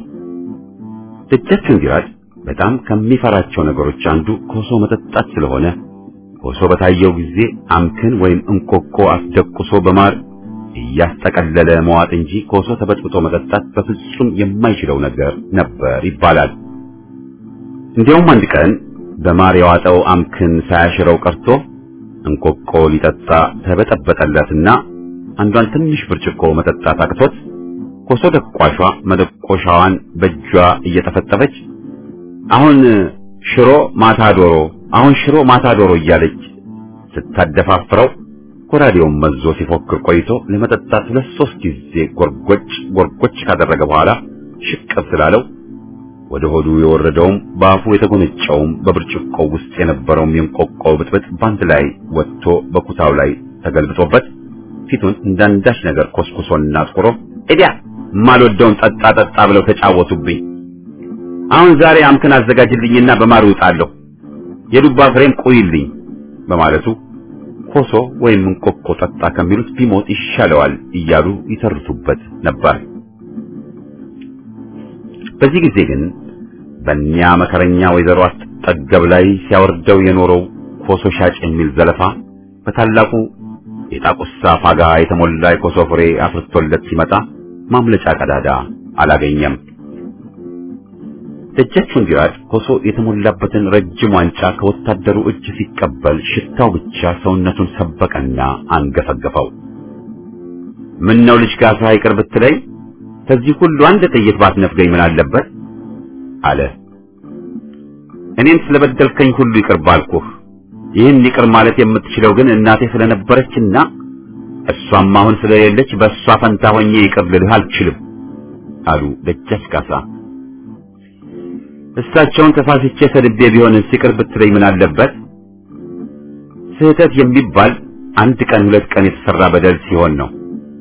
ደጃች ወንዲራድ በጣም ከሚፈራቸው ነገሮች አንዱ ኮሶ መጠጣት ስለሆነ ኮሶ በታየው ጊዜ አምክን ወይም እንኮኮ አስደቁሶ በማር እያስጠቀለለ መዋጥ እንጂ ኮሶ ተበጥብጦ መጠጣት በፍጹም የማይችለው ነገር ነበር ይባላል። እንዲያውም አንድ ቀን በማር የዋጠው አምክን ሳያሽረው ቀርቶ እንኮኮ ሊጠጣ ተበጠበጠለትና አንዷን ትንሽ ብርጭቆ መጠጣት አቅቶት ኮሶ ደቋሿ መደቆሻዋን በእጇ እየተፈጠፈች አሁን ሽሮ ማታ ዶሮ አሁን ሽሮ ማታ ዶሮ እያለች ስታደፋፍረው ጎራዴውን መዞ ሲፎክር ቆይቶ ለመጠጣት ሁለት ሶስት ጊዜ ጎርጎጭ ጎርጎጭ ካደረገ በኋላ ሽቅብ ስላለው ወደ ሆዱ የወረደውም በአፉ የተጎነጨውም በብርጭቆው ውስጥ የነበረውም የእንቆቆ ብጥብጥ ባንድ ላይ ወጥቶ በኩታው ላይ ተገልብጦበት ፊቱን እንዳንዳች ነገር ኮስኩሶና አጥቁሮ እዲያ ማልወደውን ጠጣ ጠጣ ብለው ተጫወቱብኝ። አሁን ዛሬ አምክን አዘጋጅልኝና በማር እውጣለሁ፣ የዱባ ፍሬም ቁይልኝ በማለቱ ኮሶ ወይም እንቆቆ ጠጣ ከሚሉት ቢሞት ይሻለዋል እያሉ ይተርቱበት ነበር። በዚህ ጊዜ ግን በእኛ መከረኛ ወይዘሮ አትጠገብ ላይ ሲያወርደው የኖረው ኮሶ ሻጭ የሚል ዘለፋ በታላቁ የጣቁሳ ፋጋ የተሞላ የኮሶ ፍሬ አፍርቶለት ሲመጣ ማምለጫ ቀዳዳ አላገኘም። ደጃች ወንዲራድ ኮሶ የተሞላበትን ረጅም ዋንጫ ከወታደሩ እጅ ሲቀበል ሽታው ብቻ ሰውነቱን ሰበቀና አንገፈገፈው። ምን ነው ልጅ ካሳ ይቅር ብትለኝ ከዚህ ሁሉ አንድ ጥይት ባትነፍገኝ ምን አለበት አለ። እኔን ስለበደልከኝ ሁሉ ይቅር ባልኩህ። ይህን ይቅር ማለት የምትችለው ግን እናቴ ስለነበረችና እሷም አሁን ስለሌለች በእሷ ፈንታ ሆኜ ይቅር ልልህ አልችልም አሉ ደጃች ካሳ። እሳቸውን ተሳስቼ ሰድቤ ቢሆንስ ይቅር ብትለኝ ምን አለበት? ስህተት የሚባል አንድ ቀን ሁለት ቀን የተሰራ በደል ሲሆን ነው።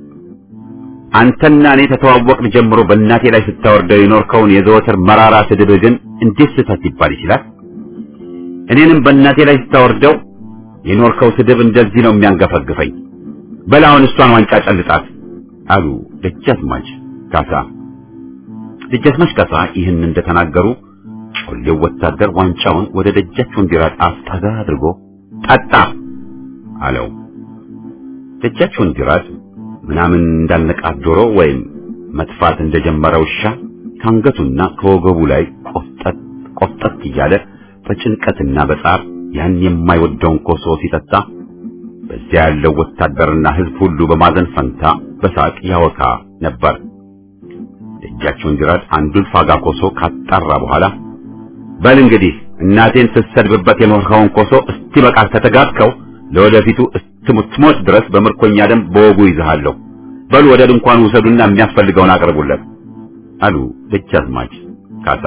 አንተና እኔ ተተዋወቅን ጀምሮ በእናቴ ላይ ስታወርደው የኖርከውን የዘወትር መራራ ስድብ ግን እንዴት ስህተት ሊባል ይችላል? እኔንም በእናቴ ላይ ስታወርደው የኖርከው ስድብ እንደዚህ ነው የሚያንገፈግፈኝ። በላውን እሷን ዋንጫ ጨልጣት አሉ ደጃዝማች ካሳ። ደጃዝማች ካሳ ይህን እንደተናገሩ ጮሌው ወታደር ዋንጫውን ወደ ደጃች ወንዲራድ አፍጠጋ አድርጎ ጠጣ አለው። ደጃች ወንዲራድ ምናምን እንዳልነቃት ዶሮ ወይም መጥፋት እንደጀመረ ውሻ ከአንገቱና ከወገቡ ላይ ቆፍጠጥ ቆፍጠጥ እያለ በጭንቀትና በጻር ያን የማይወደውን ኮሶ ሲጠጣ በዚያ ያለው ወታደርና ሕዝብ ሁሉ በማዘን ፈንታ በሳቅ ያወካ ነበር። ደጃች ወንዲራድ አንዱን ፋጋ ኮሶ ካጣራ በኋላ በል እንግዲህ እናቴን ስትሰድብበት የኖርኸውን ኮሶ እስቲ በቃ ከተጋብከው ለወደፊቱ እስክትሞት ድረስ በምርኮኛ ደም በወጉ ይዝሃለሁ። በሉ ወደ ድንኳኑ ውሰዱና የሚያስፈልገውን አቅርቡለት አሉ ደጃዝማች ካሳ።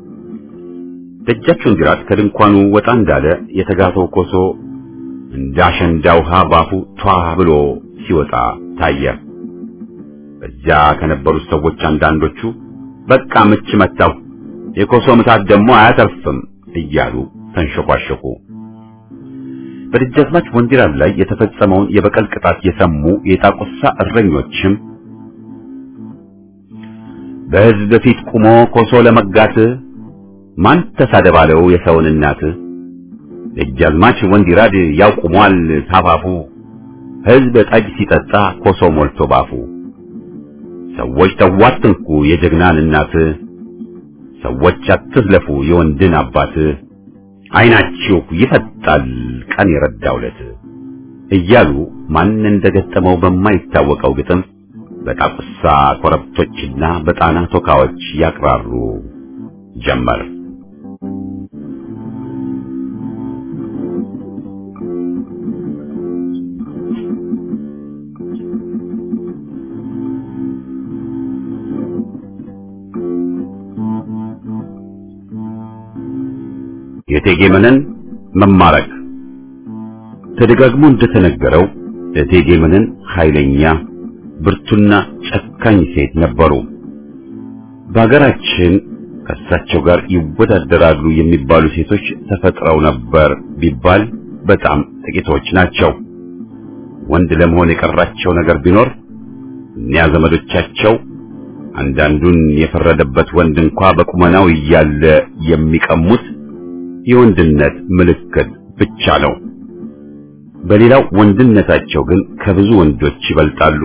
ደጃች ወንዲራድ ከድንኳኑ ወጣ እንዳለ የተጋተው ኮሶ እንደ አሸንዳ ውሃ ባፉ ቷ ብሎ ሲወጣ ታየ። በዚያ ከነበሩት ሰዎች አንዳንዶቹ በቃ ምች መታው፣ የኮሶ ምታት ደግሞ አያተርፍም እያሉ ተንሸኳሸኩ። በደጃዝማች ወንዲራድ ላይ የተፈጸመውን የበቀል ቅጣት የሰሙ የጣቁሳ እረኞችም በሕዝብ ፊት ቁሞ ኮሶ ለመጋት ማን ተሳደባለው የሰውን እናት ደጃዝማች ወንዲራድ ያው ቁሟል ታፋፉ ሕዝብ ጠጅ ሲጠጣ ኮሶ ሞልቶ ባፉ ሰዎች ተዋትንኩ የጀግናን እናት ሰዎች አትዝለፉ የወንድን አባት ዓይናችሁ ይፈጣል ቀን የረዳውለት እያሉ ማን እንደገጠመው በማይታወቀው ግጥም በጣቁሳ ኮረብቶችና በጣና ቶካዎች ያቅራሩ ጀመር። የእቴጌ መነን መማረክ ተደጋግሞ እንደተነገረው እቴጌ መነን ኃይለኛ ብርቱና ጨካኝ ሴት ነበሩ። በሀገራችን ከእሳቸው ጋር ይወዳደራሉ የሚባሉ ሴቶች ተፈጥረው ነበር ቢባል በጣም ጥቂቶች ናቸው። ወንድ ለመሆን የቀራቸው ነገር ቢኖር እኒያ ዘመዶቻቸው አንዳንዱን የፈረደበት ወንድ እንኳ በቁመናው እያለ የሚቀሙት የወንድነት ምልክት ብቻ ነው። በሌላው ወንድነታቸው ግን ከብዙ ወንዶች ይበልጣሉ።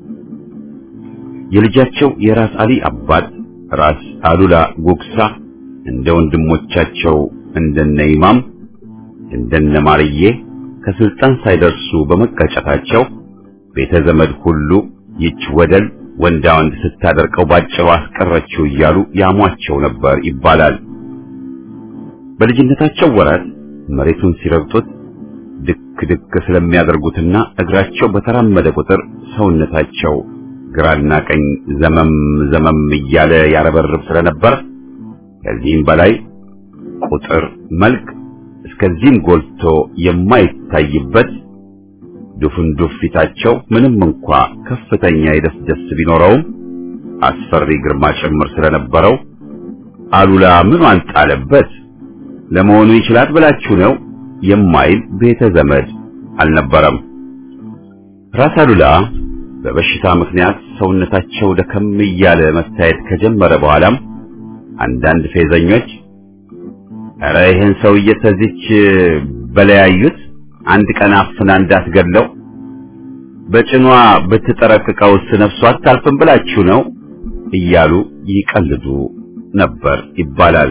የልጃቸው የራስ አሊ አባት ራስ አሉላ ጉግሳ እንደ ወንድሞቻቸው እንደነ ኢማም እንደነ ማርዬ ከስልጣን ሳይደርሱ በመቀጨታቸው ቤተ ዘመድ ሁሉ ይች ወደል ወንዳ ወንድ ስታደርቀው ባጭሩ አስቀረችው እያሉ ያሟቸው ነበር ይባላል። በልጅነታቸው ወራት መሬቱን ሲረግጡት ድክ ድክ ስለሚያደርጉትና እግራቸው በተራመደ ቁጥር ሰውነታቸው ግራና ቀኝ ዘመም ዘመም እያለ ያረበርብ ስለነበር ከዚህም በላይ ቁጥር መልክ እስከዚህም ጎልቶ የማይታይበት ዱፍንዱፍ ፊታቸው ምንም እንኳ ከፍተኛ የደስደስ ቢኖረውም አስፈሪ ግርማ ጭምር ስለነበረው አሉላ ምኗን ጣለበት ለመሆኑ ይችላል ብላችሁ ነው የማይል ቤተ ዘመድ አልነበረም። ራስ አሉላ በበሽታ ምክንያት ሰውነታቸው ደከም እያለ መታየት ከጀመረ በኋላም አንዳንድ ፌዘኞች ኧረ ይህን ሰውዬ ተዚች በለያዩት አንድ ቀን አፍና እንዳትገድለው በጭኗ ብትጠረቅቀውስ ነፍሷ አታልፍም ብላችሁ ነው እያሉ ይቀልዱ ነበር ይባላል።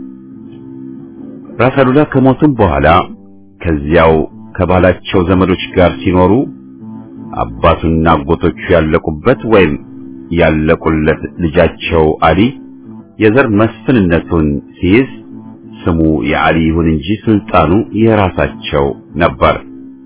ራስ አሉላ ከሞቱም በኋላ ከዚያው ከባላቸው ዘመዶች ጋር ሲኖሩ አባቱና አጎቶቹ ያለቁበት ወይም ያለቁለት ልጃቸው አሊ የዘር መስፍንነቱን ሲይዝ ስሙ የአሊ ይሁን እንጂ ስልጣኑ የራሳቸው ነበር።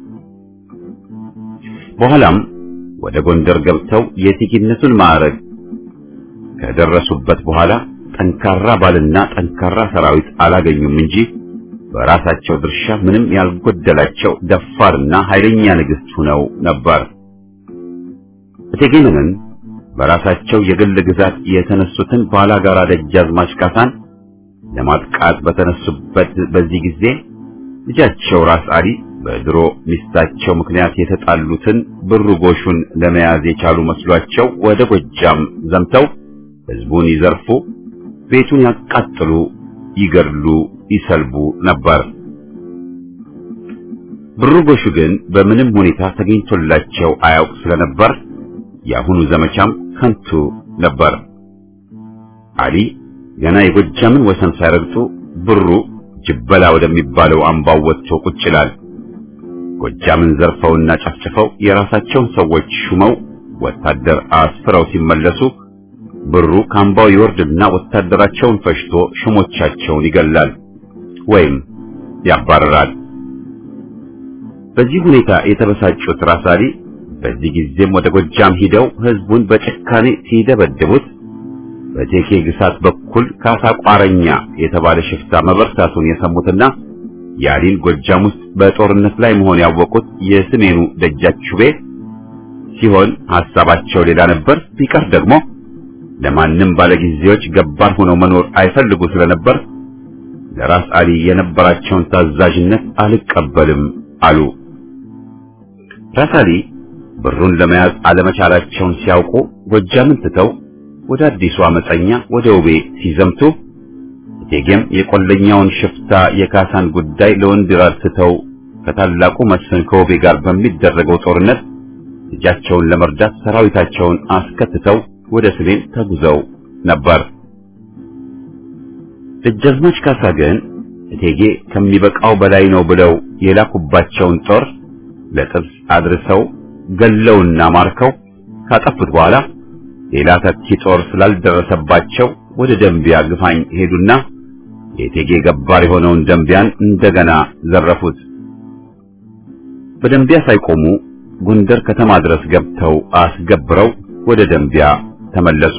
በኋላም ወደ ጎንደር ገብተው የቲኪነቱን ማዕረግ ከደረሱበት በኋላ ጠንካራ ባልና ጠንካራ ሰራዊት አላገኙም እንጂ በራሳቸው ድርሻ ምንም ያልጎደላቸው ደፋርና ኃይለኛ ንግሥት ሆነው ነበር። እቴጌ መነን በራሳቸው የግል ግዛት የተነሱትን ባላጋራ ደጃዝማች ካሳን ለማጥቃት በተነሱበት በዚህ ጊዜ ልጃቸው ራስ አሊ በድሮ ሚስታቸው ምክንያት የተጣሉትን ብሩ ጎሹን ለመያዝ የቻሉ መስሏቸው ወደ ጎጃም ዘምተው ሕዝቡን ይዘርፉ፣ ቤቱን ያቃጥሉ፣ ይገድሉ፣ ይሰልቡ ነበር። ብሩ ጎሹ ግን በምንም ሁኔታ ተገኝቶላቸው አያውቅ ስለነበር የአሁኑ ዘመቻም ከንቱ ነበር። አሊ ገና የጎጃምን ወሰን ሳይረግጡ ብሩ ጅበላ ወደሚባለው አምባው ወጥቶ ቁጭ ይላል። ጎጃምን ዘርፈውና ጨፍጭፈው የራሳቸውን ሰዎች ሹመው ወታደር አስፍረው ሲመለሱ ብሩ ከአምባው ይወርድና ወታደራቸውን ፈሽቶ ሹሞቻቸውን ይገላል ወይም ያባረራል። በዚህ ሁኔታ የተበሳጩት ራስ አሊ በዚህ ጊዜም ወደ ጎጃም ሂደው ህዝቡን በጭካኔ ሲደበድቡት በቴኬ ግሳት በኩል ካሳ ቋረኛ የተባለ ሽፍታ መበርታቱን የሰሙትና የአሊን ጎጃም ውስጥ በጦርነት ላይ መሆን ያወቁት የሰሜኑ ደጃችቤ ሲሆን ሐሳባቸው ሌላ ነበር። ቢቀር ደግሞ ለማንም ባለጊዜዎች ገባር ሆነው መኖር አይፈልጉ ስለነበር ለራስ አሊ የነበራቸውን ታዛዥነት አልቀበልም አሉ። ራስ አሊ ብሩን ለመያዝ አለመቻላቸውን ሲያውቁ ጎጃምን ትተው ወደ አዲሱ አመፀኛ ወደ ውቤ ሲዘምቱ እቴጌም የቆለኛውን ሽፍታ የካሳን ጉዳይ ለወንድይራድ ትተው ከታላቁ መስፍን ከውቤ ጋር በሚደረገው ጦርነት ልጃቸውን ለመርዳት ሰራዊታቸውን አስከትተው ወደ ሰሜን ተጉዘው ነበር። ደጃዝማች ካሳ ግን እቴጌ ከሚበቃው በላይ ነው ብለው የላኩባቸውን ጦር ለጥብስ አድርሰው ገለውና ማርከው ካጠፉት በኋላ ሌላ ተኪ ጦር ስላልደረሰባቸው ወደ ደንቢያ ግፋኝ ሄዱና የእቴጌ ገባር የሆነውን ደንቢያን እንደገና ዘረፉት። በደንቢያ ሳይቆሙ ጎንደር ከተማ ድረስ ገብተው አስገብረው ወደ ደንቢያ ተመለሱ።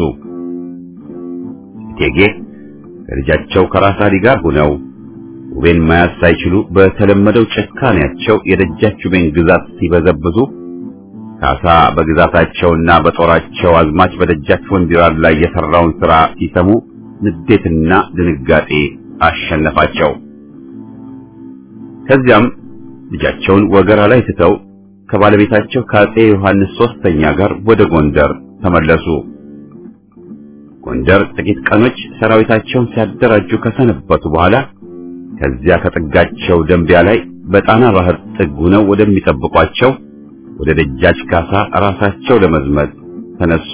እቴጌ ከልጃቸው ከራስ አሊ ጋር ሆነው ውቤን መያዝ ሳይችሉ በተለመደው ጭካኔያቸው የደጃችቤን ግዛት ሲበዘብዙ ካሳ በግዛታቸውና በጦራቸው አዝማች በደጃች ወንድይራድ ላይ የሰራውን ሥራ ሲሰሙ ንዴትና ድንጋጤ አሸነፋቸው። ከዚያም ልጃቸውን ወገራ ላይ ትተው ከባለቤታቸው ከአጼ ዮሐንስ ሶስተኛ ጋር ወደ ጎንደር ተመለሱ። ጎንደር ጥቂት ቀኖች ሰራዊታቸውን ሲያደራጁ ከሰነበቱ በኋላ ከዚያ ከጥጋቸው ደንቢያ ላይ በጣና ባህር ጥግ ሆነው ወደሚጠብቋቸው ወደ ደጃች ካሳ ራሳቸው ለመዝመት ተነሱ።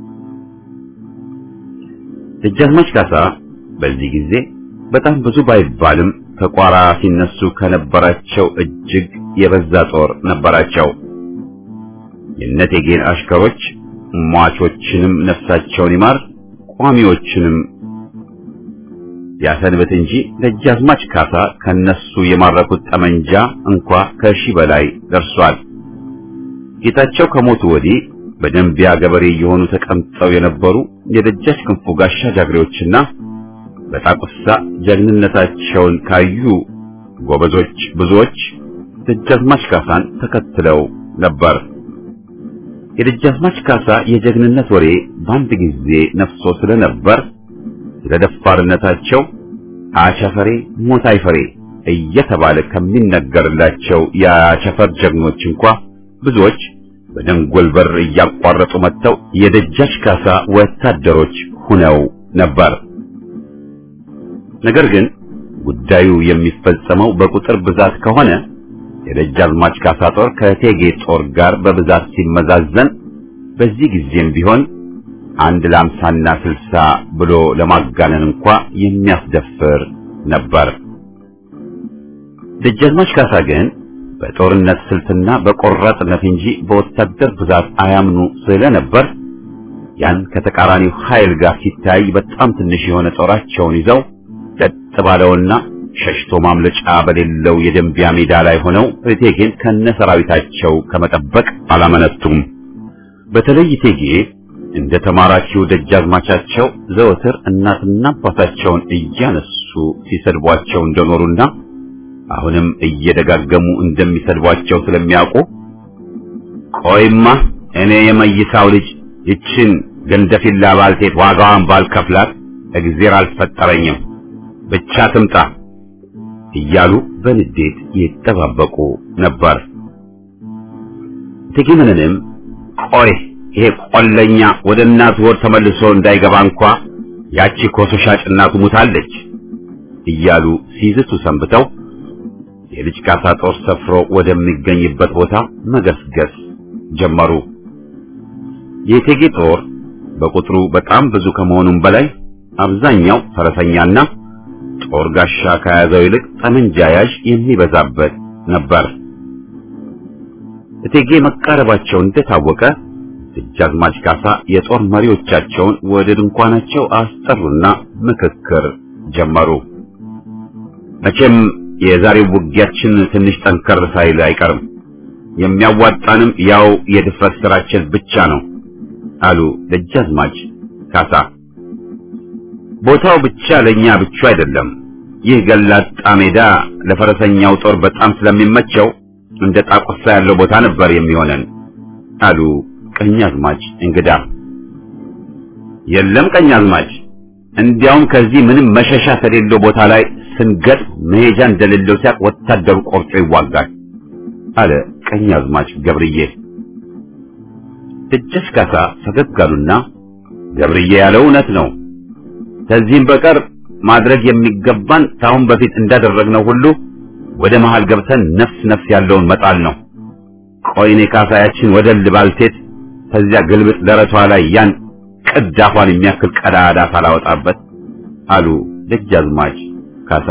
ደጃዝማች ካሳ በዚህ ጊዜ በጣም ብዙ ባይባልም ከቋራ ሲነሱ ከነበራቸው እጅግ የበዛ ጦር ነበራቸው። የእነቴጌን አሽከሮች ሟቾችንም ነፍሳቸውን ይማር ቋሚዎችንም ያሰንበት እንጂ ደጃዝማች ካሳ ከነሱ የማረኩት ጠመንጃ እንኳ ከሺህ በላይ ደርሷል። ጌታቸው ከሞቱ ወዲህ በደንቢያ ገበሬ የሆኑ ተቀምጠው የነበሩ የደጃች ክንፉ ጋሻ ጃግሬዎችና በጣቁሳ ጀግንነታቸውን ካዩ ጎበዞች ብዙዎች ደጃዝማች ካሳን ተከትለው ነበር። የደጃዝማች ካሳ የጀግንነት ወሬ በአንድ ጊዜ ነፍሶ ስለነበር ስለ ደፋርነታቸው አቸፈሬ ሞት አይፈሬ እየተባለ ከሚነገርላቸው የአቸፈር ጀግኖች እንኳ ብዙዎች በደንጎል በር እያቋረጡ መጥተው የደጃች ካሳ ወታደሮች ሁነው ነበር። ነገር ግን ጉዳዩ የሚፈጸመው በቁጥር ብዛት ከሆነ የደጃዝማች ካሳ ጦር ከእቴጌ ጦር ጋር በብዛት ሲመዛዘን በዚህ ጊዜም ቢሆን አንድ ለአምሳና ስልሳ ብሎ ለማጋነን እንኳ የሚያስደፍር ነበር። ደጃዝማች ካሳ ግን በጦርነት ስልትና በቆራጥነት እንጂ በወታደር ብዛት አያምኑ ስለነበር ያን ከተቃራኒው ኃይል ጋር ሲታይ በጣም ትንሽ የሆነ ጦራቸውን ይዘው ለጥ ባለውና ሸሽቶ ማምለጫ በሌለው የደንቢያ ሜዳ ላይ ሆነው እቴጌን ከነሰራዊታቸው ከመጠበቅ አላመነቱም። በተለይ እቴጌ እንደ ተማራኪው ደጃዝማቻቸው ዘወትር እናትና አባታቸውን እያነሱ ሲሰድቧቸው እንደኖሩና አሁንም እየደጋገሙ እንደሚሰድቧቸው ስለሚያውቁ ቆይማ እኔ የመይሳው ልጅ ይችን ገንደፊላ ባልቴት ዋጋዋን ባልከፍላት እግዜር አልፈጠረኝም ብቻ ትምጣ እያሉ በንዴት ይጠባበቁ ነበር። እቴጌ መነንም ቆይ ይሄ ቆለኛ ወደ እናቱ ወር ተመልሶ እንዳይገባ እንኳ ያቺ ኮሶ ሻጭ እናቱ ሙታለች እያሉ ሲዝቱ ሰንብተው የልጅ ካሳ ጦር ሰፍሮ ወደሚገኝበት ቦታ መገስገስ ጀመሩ። የእቴጌ ጦር በቁጥሩ በጣም ብዙ ከመሆኑም በላይ አብዛኛው ፈረሰኛና ጦር ጋሻ ከያዘው ይልቅ ጠመንጃ ያዥ የሚበዛበት ነበር። እቴጌ መቃረባቸው እንደታወቀ ደጃዝማች ካሳ የጦር መሪዎቻቸውን ወደ ድንኳናቸው አስጠሩና ምክክር ጀመሩ። መቼም የዛሬው ውጊያችን ትንሽ ጠንከር ሳይል አይቀርም። የሚያዋጣንም ያው የድፍረት ስራችን ብቻ ነው አሉ ደጃዝማች ካሳ። ቦታው ብቻ ለኛ ብቻ አይደለም። ይህ ገላጣ ሜዳ ለፈረሰኛው ጦር በጣም ስለሚመቸው እንደ ጣቁሳ ያለው ቦታ ነበር የሚሆነን አሉ ቀኛዝማች እንግዳ። የለም ቀኛዝማች፣ እንዲያውም ከዚህ ምንም መሸሻ ከሌለው ቦታ ላይ ስንገጥ መሄጃ እንደሌለው ሲያቅ ወታደሩ ቆርጦ ይዋጋል አለ ቀኛዝማች ገብርዬ። ደጀስ ካሳ ፈገግ አሉና ገብርዬ ያለው እውነት ነው። ከዚህም በቀር ማድረግ የሚገባን ከአሁን በፊት እንዳደረግነው ሁሉ ወደ መሃል ገብተን ነፍስ ነፍስ ያለውን መጣል ነው። ቆይኔ ካሳያችን ወደ ልባልቴት ከዚያ ግልብጥ ደረቷ ላይ ያን ቅዳፏን የሚያክል ቀዳዳ ሳላወጣበት አሉ ደጃዝማች ካሳ።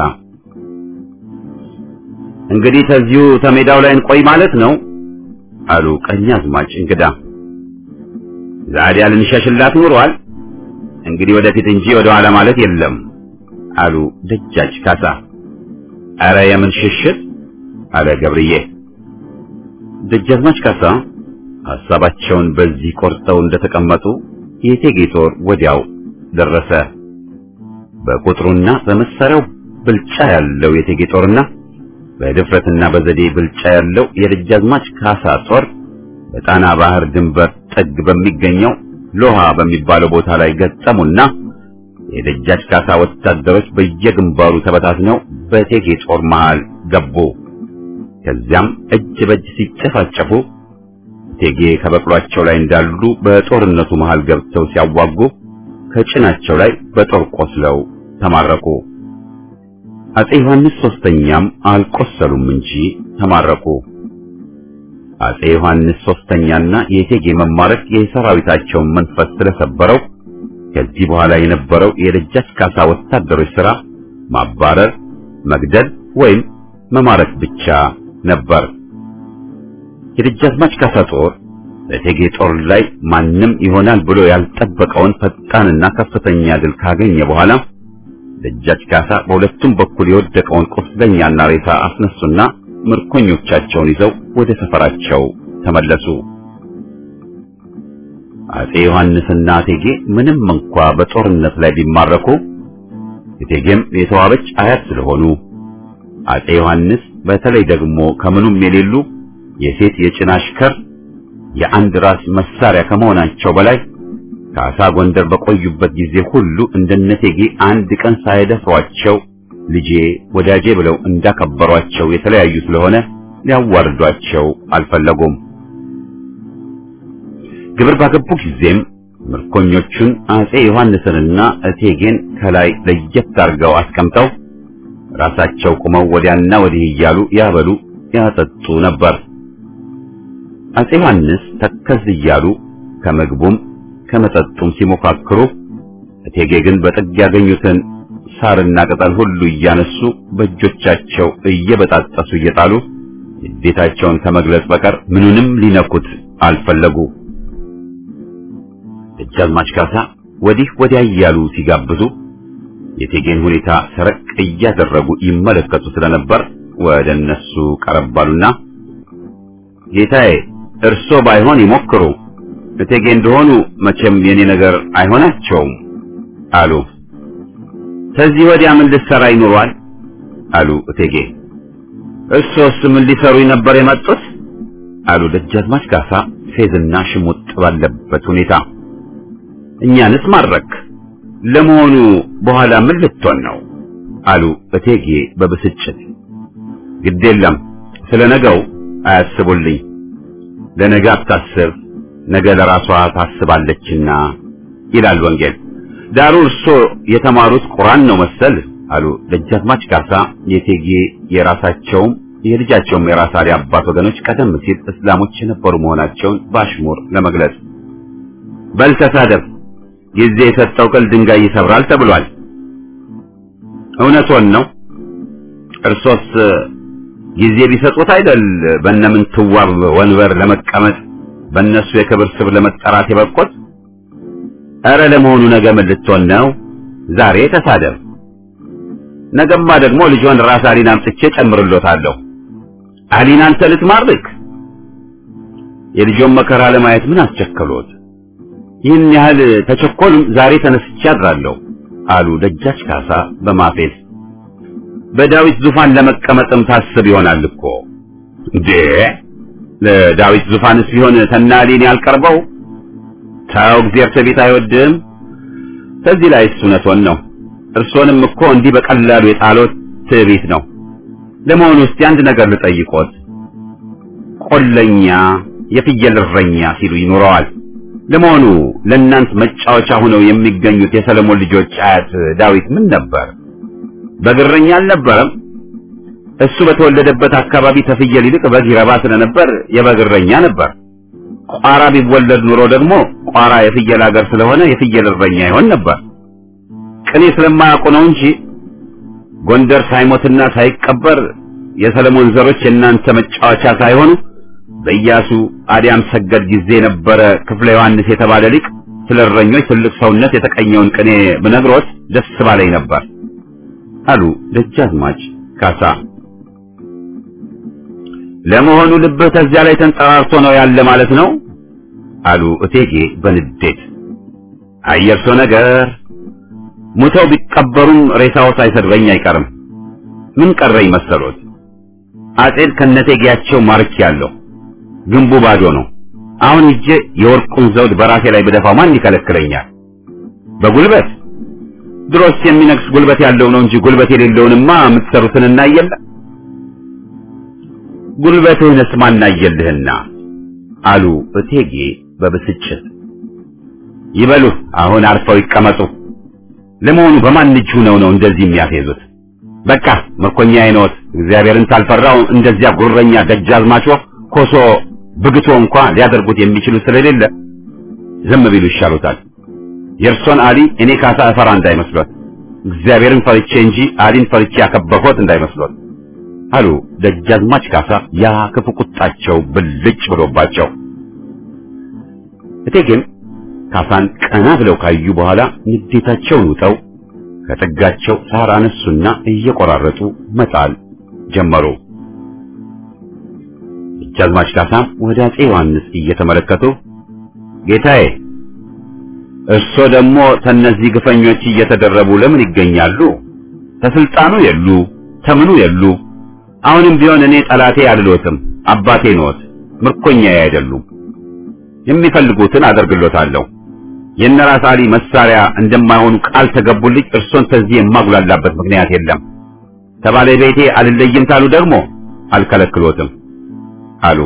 እንግዲህ ከዚሁ ተሜዳው ላይ እንቆይ ማለት ነው አሉ ቀኛዝማች እንግዳ። ዛዲያ ልንሸሽላት ኑሯል። እንግዲህ ወደፊት እንጂ ወደ ኋላ ማለት የለም አሉ ደጃች ካሳ። አረ የምን ሽሽት አለ ገብርዬ። ደጃዝማች ካሳ ሐሳባቸውን በዚህ ቆርጠው እንደተቀመጡ የእቴጌ ጦር ወዲያው ደረሰ። በቁጥሩና በመሳሪያው ብልጫ ያለው የእቴጌ ጦርና በድፍረትና በዘዴ ብልጫ ያለው የደጃዝማች ካሳ ጦር በጣና ባህር ድንበር ጥግ በሚገኘው ሎሃ በሚባለው ቦታ ላይ ገጠሙና የደጃች ካሳ ወታደሮች በየግንባሩ ተበታትነው በእቴጌ ጦር መሃል ገቡ። ከዚያም እጅ በእጅ ሲጨፋጨፉ እቴጌ ከበቅሏቸው ላይ እንዳሉ በጦርነቱ መሃል ገብተው ሲያዋጉ ከጭናቸው ላይ በጦር ቆስለው ተማረኩ። አጼ ዮሐንስ ሶስተኛም አልቆሰሉም እንጂ ተማረኩ። አጼ ዮሐንስ ሶስተኛና የእቴጌ መማረክ የሰራዊታቸውን መንፈስ ስለሰበረው ከዚህ በኋላ የነበረው የደጃች ካሳ ወታደሮች ሥራ ማባረር፣ መግደል ወይም መማረክ ብቻ ነበር። የደጃዝማች ካሳ ጦር በእቴጌ ጦር ላይ ማንም ይሆናል ብሎ ያልጠበቀውን ፈጣንና ከፍተኛ ድል ካገኘ በኋላ ደጃች ካሳ በሁለቱም በኩል የወደቀውን ቁስለኛና ሬሳ አስነሱና ምርኮኞቻቸውን ይዘው ወደ ሰፈራቸው ተመለሱ። አጼ ዮሐንስና እቴጌ ምንም እንኳ በጦርነት ላይ ቢማረኩ እቴጌም የተዋበች አያት ስለሆኑ አጼ ዮሐንስ በተለይ ደግሞ ከምኑም የሌሉ የሴት የጭን አሽከር የአንድ ራስ መሳሪያ ከመሆናቸው በላይ ካሳ ጎንደር በቆዩበት ጊዜ ሁሉ እንደነቴጌ አንድ ቀን ሳይደፍሯቸው ልጄ ወዳጄ ብለው እንዳከበሯቸው የተለያዩ ስለሆነ ሊያዋርዷቸው አልፈለጉም። ግብር ባገቡ ጊዜም ምርኮኞቹን አጼ ዮሐንስንና እቴጌን ከላይ ለየት አድርገው አስቀምጠው ራሳቸው ቁመው ወዲያና ወዲህ እያሉ ያበሉ ያጠጡ ነበር። አጼ ዮሐንስ ተከዝ እያሉ ከምግቡም ከመጠጡም ሲሞካክሩ፣ እቴጌ ግን በጥግ ያገኙትን ሳርና ቅጠል ሁሉ እያነሱ በእጆቻቸው እየበጣጠሱ እየጣሉ ንዴታቸውን ከመግለጽ በቀር ምኑንም ሊነኩት አልፈለጉ። ደጃዝማች ካሳ ወዲህ ወዲያ እያሉ ሲጋብዙ የእቴጌን ሁኔታ ሰረቅ እያደረጉ ይመለከቱ ስለነበር ወደ እነሱ ቀረባሉና ጌታዬ እርሶ ባይሆን ይሞክሩ፣ እቴጌ እንደሆኑ መቼም የኔ ነገር አይሆናቸውም አሉ። ከዚህ ወዲያ ምን ልሰራ ይኖሯል? አሉ እቴጌ። እርሶስ ምን ሊሰሩ ነበር የመጡት? አሉ ደጃዝማች ካሳ ፌዝና ሽሙጥ ባለበት ሁኔታ። እኛንስ ማድረክ ለመሆኑ በኋላ ምን ልትሆን ነው? አሉ እቴጌ በብስጭት። ግድ የለም ስለ ነገው አያስቡልኝ። ለነገ አታስብ፣ ነገ ለራሷ ታስባለችና ይላል ወንጌል። ዳሩ እርሶ የተማሩት ቁርአን ነው መሰል አሉ ደጃዝማች ካሳ የቴጌ የራሳቸውም የልጃቸውም የራስ አሊ አባት ወገኖች ቀደም ሲል እስላሞች የነበሩ መሆናቸውን በአሽሙር ለመግለጽ። በል ተሳደብ፣ ጊዜ የሰጠው ቅል ድንጋይ ይሰብራል ተብሏል። እውነቶን ነው። እርሶስ ጊዜ ቢሰጡት አይደል በእነምን ትዋብ ወንበር ለመቀመጥ በእነሱ የክብር ስብ ለመጠራት የበቁት? ኧረ ለመሆኑ ነገ ምን ልትሆን ነው? ዛሬ ተሳደብ። ነገማ ደግሞ ልጇን ራስ አሊን አምጥቼ ጨምርሎታለሁ። አሊን አንተ ልትማርክ? የልጆን መከራ ለማየት ምን አስቸከሎት? ይህን ያህል ተቸኮሉም ዛሬ ተነስቼ አድራለሁ አሉ ደጃች ካሳ በማፌዝ። በዳዊት ዙፋን ለመቀመጥም ታስብ ይሆናል እኮ እንዴ! ለዳዊት ዙፋንስ ቢሆን ተናሊን ያልቀርበው ታው እግዚአብሔር ትዕቢት አይወድም። ከዚህ ላይ እውነቶን ነው። እርሶንም እኮ እንዲህ በቀላሉ የጣሎት ትዕቢት ነው። ለመሆኑ እስቲ አንድ ነገር ልጠይቆት። ቆለኛ የፍየል እረኛ ሲሉ ይኖረዋል። ለመሆኑ ለእናንት መጫወቻ ሆነው የሚገኙት የሰለሞን ልጆች አያት ዳዊት ምን ነበር? በግረኛ አልነበረም? እሱ በተወለደበት አካባቢ ተፍየል ይልቅ በግ ይረባ ስለነበር የበግ እረኛ ነበር። ቋራ ቢወለድ ኑሮ ደግሞ ቋራ የፍየል ሀገር ስለሆነ የፍየል እረኛ ይሆን ነበር። ቅኔ ስለማያውቁ ነው እንጂ ጎንደር ሳይሞትና ሳይቀበር የሰለሞን ዘሮች የእናንተ መጫወቻ ሳይሆኑ በኢያሱ አዲያም ሰገድ ጊዜ የነበረ ክፍለ ዮሐንስ የተባለ ሊቅ ስለ እረኞች ትልቅ ሰውነት የተቀኘውን ቅኔ ብነግሮት ደስ ባለኝ ነበር አሉ ደጃዝማች ካሳ። ለመሆኑ ልብህ ከዚያ ላይ ተንጠራርቶ ነው ያለ ማለት ነው? አሉ እቴጌ በንዴት። አየርሶ ነገር ሙተው ቢቀበሩም ሬሳው ሳይሰድበኝ አይቀርም። ምን ቀረኝ መሰሎት? አጼን ከነቴጌያቸው ማርክ ያለው ግንቡ ባዶ ነው። አሁን ሂጄ የወርቁን ዘውድ በራሴ ላይ ብደፋው ማን ይከለክለኛል? በጉልበት ድሮስ የሚነግስ ጉልበት ያለው ነው እንጂ ጉልበት የሌለውንማ የምትሰሩትን እናየለ ጉልበትህንስ ማናየልህና አሉ እቴጌ በብስጭት። ይበሉ አሁን አርፈው ይቀመጡ። ለመሆኑ በማን እጅ ሆነው ነው እንደዚህ የሚያፌዙት? በቃ ምርኮኛ አይኖት እግዚአብሔርን ታልፈራው እንደዚያ ጉረኛ ደጃዝማቾ ኮሶ ብግቶ እንኳ ሊያደርጉት የሚችሉ ስለሌለ ዝም ቢሉ ይሻሉታል። የእርሶን አሊ እኔ ካሳ እፈራ እንዳይመስሎት፣ እግዚአብሔርን ፈርቼ እንጂ አሊን ፈርቼ ያከበርኩት እንዳይመስሎት አሉ ደጃዝማች ካሳ ያ ክፉ ቁጣቸው ብልጭ ብሎባቸው። እቴጌም ካሳን ቀና ብለው ካዩ በኋላ ንዴታቸውን ውጠው ከጥጋቸው ሳር አነሱና እየቆራረጡ መጣል ጀመሩ። ደጃዝማች ካሳም ወደ አፄ ዮሐንስ እየተመለከቱ ጌታዬ፣ እርሶ ደግሞ ተነዚህ ግፈኞች እየተደረቡ ለምን ይገኛሉ? ተስልጣኑ የሉ ተምኑ የሉ። አሁንም ቢሆን እኔ ጠላቴ አልሎትም፣ አባቴ ነዎት፣ ምርኮኛዬ አይደሉም። የሚፈልጉትን አደርግሎታለሁ። የነራስ አሊ መሳሪያ እንደማይሆኑ ቃል ተገቡልኝ። እርሶን ከዚህ የማጉላላበት ምክንያት የለም። ከባለቤቴ አልለይም ታሉ ደግሞ አልከለክሎትም አሉ።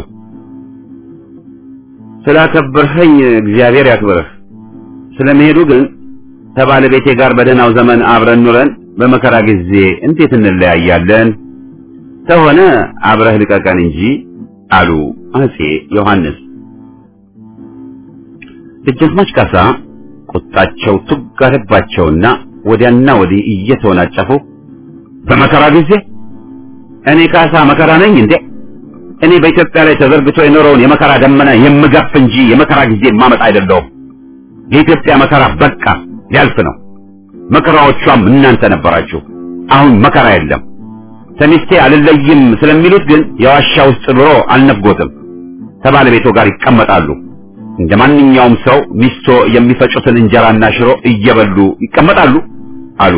ስላከበርኸኝ እግዚአብሔር ያክብርህ። ስለመሄዱ ግን ከባለቤቴ ጋር በደህናው ዘመን አብረን ኑረን በመከራ ጊዜ እንዴት እንለያያለን? ተሆነ አብረህ ልቀቀን እንጂ አሉ አፄ ዮሐንስ። ደጃዝማች ካሳ ቁጣቸው ቱግ አለባቸውና ወዲያና ወዲህ እየተወናጨፉ በመከራ ጊዜ እኔ ካሳ መከራ ነኝ እንዴ? እኔ በኢትዮጵያ ላይ ተዘርግቶ የኖረውን የመከራ ደመና የምገፍ እንጂ የመከራ ጊዜ ማመጣ አይደለሁም። የኢትዮጵያ መከራ በቃ ሊያልፍ ነው። መከራዎቿም እናንተ ነበራችሁ። አሁን መከራ የለም። ተሚስቴ አልለይም ስለሚሉት ግን የዋሻ ውስጥ ኑሮ አልነፍጎትም። ከባለቤቶ ጋር ይቀመጣሉ። እንደ ማንኛውም ሰው ሚስቶ የሚፈጩትን እንጀራና ሽሮ እየበሉ ይቀመጣሉ አሉ።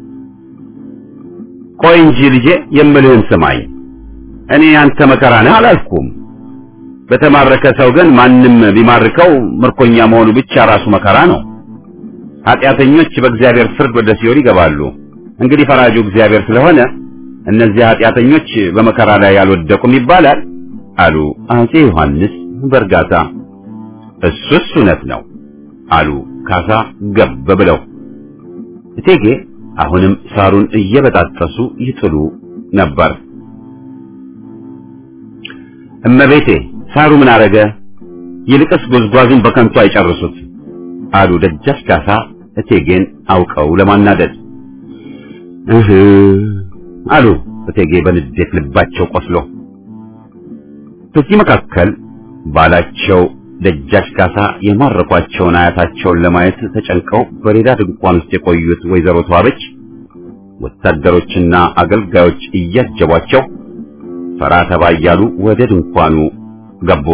ቆይ እንጂ ልጄ የምልህን ስማኝ። እኔ አንተ መከራ ነህ አላልኩም። በተማረከ ሰው ግን ማንም ቢማርከው ምርኮኛ መሆኑ ብቻ ራሱ መከራ ነው። ኃጢአተኞች በእግዚአብሔር ፍርድ ወደ ሲኦል ይገባሉ። እንግዲህ ፈራጁ እግዚአብሔር ስለሆነ እነዚህ ኃጢአተኞች በመከራ ላይ አልወደቁም ይባላል አሉ አፄ ዮሐንስ በእርጋታ። እሱስ እውነት ነው አሉ ካሳ ገብ ብለው። እቴጌ አሁንም ሳሩን እየበጣጠሱ ይጥሉ ነበር። እመቤቴ ሳሩ ምን አረገ? ይልቅስ ጉዝጓዙን በከንቱ አይጨርሱት አሉ ደጃች ካሳ እቴጌን አውቀው ለማናደድ። እህ አሉ እቴጌ በንዴት ልባቸው ቆስሎ። በዚህ መካከል ባላቸው ደጃች ካሳ የማረኳቸውን አያታቸውን ለማየት ተጨንቀው በሌላ ድንኳን ውስጥ የቆዩት ወይዘሮ ተዋበች ወታደሮችና አገልጋዮች እያጀቧቸው ፈራ ተባ እያሉ ወደ ድንኳኑ ገቡ።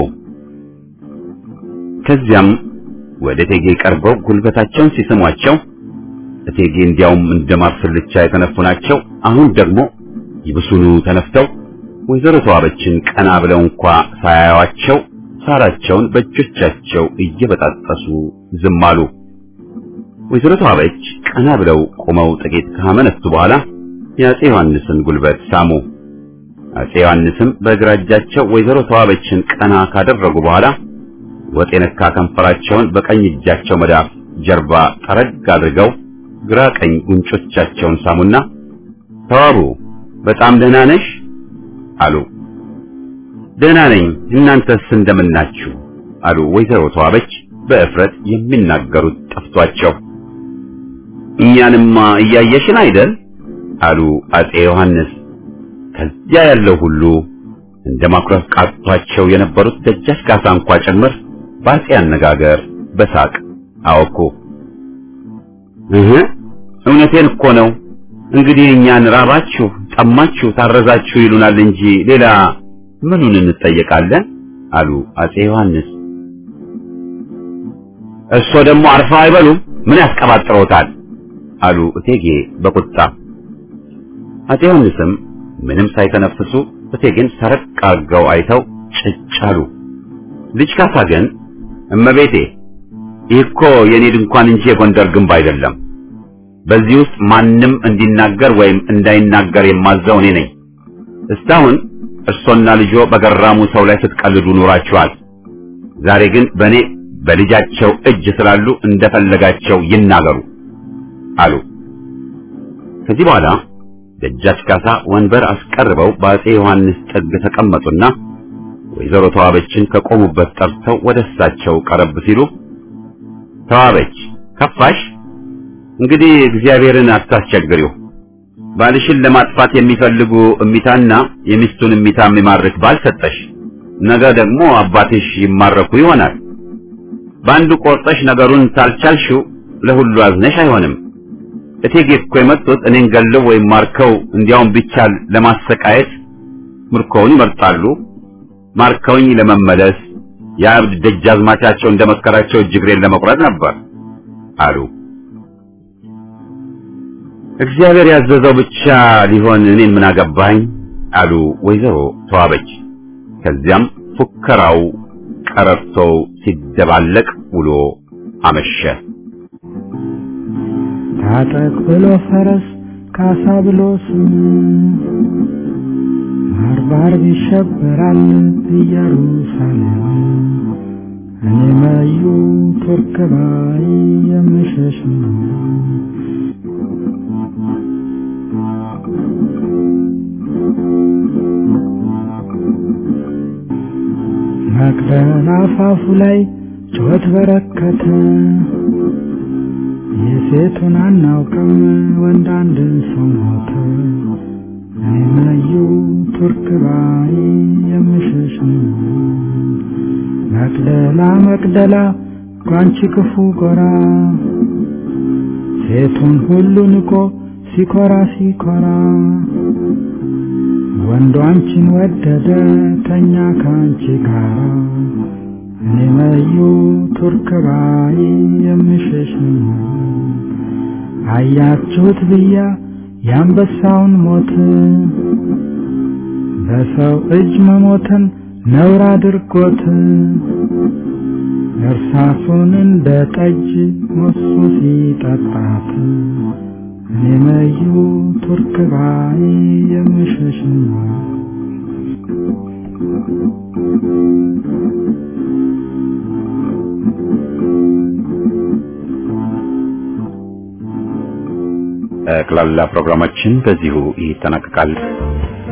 ከዚያም ወደ እቴጌ ቀርበው ጉልበታቸውን ሲስሟቸው እቴጌ እንዲያውም እንደማር ስልቻ የተነፉ ናቸው። አሁን ደግሞ ይብሱኑ ተነፍተው ወይዘሮ ተዋበችን ቀና ብለው እንኳ ሳያዩአቸው ሳራቸውን በእጆቻቸው እየበጣጠሱ ዝም አሉ። ወይዘሮ ተዋበች ቀና ብለው ቆመው ጥቂት ካመነቱ በኋላ የአፄ ዮሐንስን ጉልበት ሳሙ። አፄ ዮሐንስም በግራ እጃቸው ወይዘሮ ተዋበችን ቀና ካደረጉ በኋላ ወጥ የነካ ከንፈራቸውን በቀኝ እጃቸው መዳፍ ጀርባ ጠረግ አድርገው ግራ ቀኝ ጉንጮቻቸውን ሳሙና ተዋቡ በጣም ደህና ነሽ አሉ። ደህና ነኝ፣ እናንተስ እንደምናችሁ አሉ ወይዘሮ ተዋበች በእፍረት የሚናገሩት ጠፍቷቸው። እኛንማ እያየሽን አይደል አሉ አፄ ዮሐንስ። ከዚያ ያለው ሁሉ እንደ ማኩረፍ ቃቷቸው የነበሩት ደጃች ካሳ እንኳ ጭምር በአፄ አነጋገር በሳቅ አወኩ። እህ እውነቴን እኮ ነው። እንግዲህ እኛን ራባችሁ፣ ጠማችሁ፣ ታረዛችሁ ይሉናል እንጂ ሌላ ምኑን እንጠየቃለን? አሉ አፄ ዮሐንስ። እሶ ደግሞ አርፈው አይበሉም? ምን ያስቀባጥረውታል? አሉ እቴጌ በቁጣ። አፄ ዮሐንስም ምንም ሳይተነፍሱ እቴጌን ሰረቅ አድርገው አይተው ጭጭ አሉ። ልጅ ካሳ ግን እመቤቴ ይህ እኮ የኔ ድንኳን እንጂ የጎንደር ግንብ አይደለም። በዚህ ውስጥ ማንም እንዲናገር ወይም እንዳይናገር የማዘው እኔ ነኝ። እስካሁን እርሶና ልጆ በገራሙ ሰው ላይ ስትቀልዱ ኑራችኋል። ዛሬ ግን በእኔ በልጃቸው እጅ ስላሉ እንደፈለጋቸው ይናገሩ አሉ። ከዚህ በኋላ ደጃች ካሳ ወንበር አስቀርበው በአፄ ዮሐንስ ጥግ ተቀመጡና ወይዘሮ ተዋበችን ከቆሙበት ጠርተው ወደ እሳቸው ቀረብ ሲሉ ተዋበች ከፋሽ? እንግዲህ እግዚአብሔርን አታስቸግሪው። ባልሽን ለማጥፋት የሚፈልጉ እሚታና የሚስቱን እሚታ የሚማርክ ባል ሰጠሽ። ነገ ደግሞ አባትሽ ይማረኩ ይሆናል። በአንዱ ቆርጠሽ ነገሩን ታልቻልሽው ለሁሉ አዝነሽ አይሆንም። እቴጌ እኮ የመጡት እኔን ገለው ወይም ማርከው እንዲያውም ቢቻል ለማሰቃየት ምርኮውን ይመርጣሉ። ማርከውኝ ለመመለስ የአብድ ደጃዝማቻቸው እንደመከራቸው እጅግሬን ለመቁረጥ ነበር አሉ። እግዚአብሔር ያዘዘው ብቻ ሊሆን እኔን ምን አገባኝ አሉ ወይዘሮ ተዋበች። ከዚያም ፉከራው ቀረርቶው ሲደባለቅ ውሎ አመሸ።
ታጠቅ ብሎ ፈረስ ካሳ ብሎ ስም ባርባር ይሸበራል ኢየሩሳሌም እኔ መዩ ቱርክ ባይ የምሸሽ ነው። መቅደላ አፋፉ ላይ ጩኸት በረከተ። የሴቱን አናውቅም ወንድ አንድ ሰው ሞተ። እኔ መዩ ቱርክ ባይ የምሸሽ ነው። መቅደላ መቅደላ ጓንቺ ክፉ ጎራ ሴቱን ሁሉ ንቆ ሲኮራ ሲኮራ ወንዱ አንቺን ወደደ ተኛ ከአንቺ ጋራ እኔ መዩ ቱርክ ባይ የምሸሽ ነው። አያችሁት ብያ የአንበሳውን ሞት በሰው እጅ መሞትን ነውር አድርጎት እርሳሱን እንደ ጠጅ ሞሱ ሲጠጣት እኔ መዩ ቱርክ ባይ የምሸሽ ነው።
ጠቅላላ ፕሮግራማችን በዚሁ ይጠናቀቃል።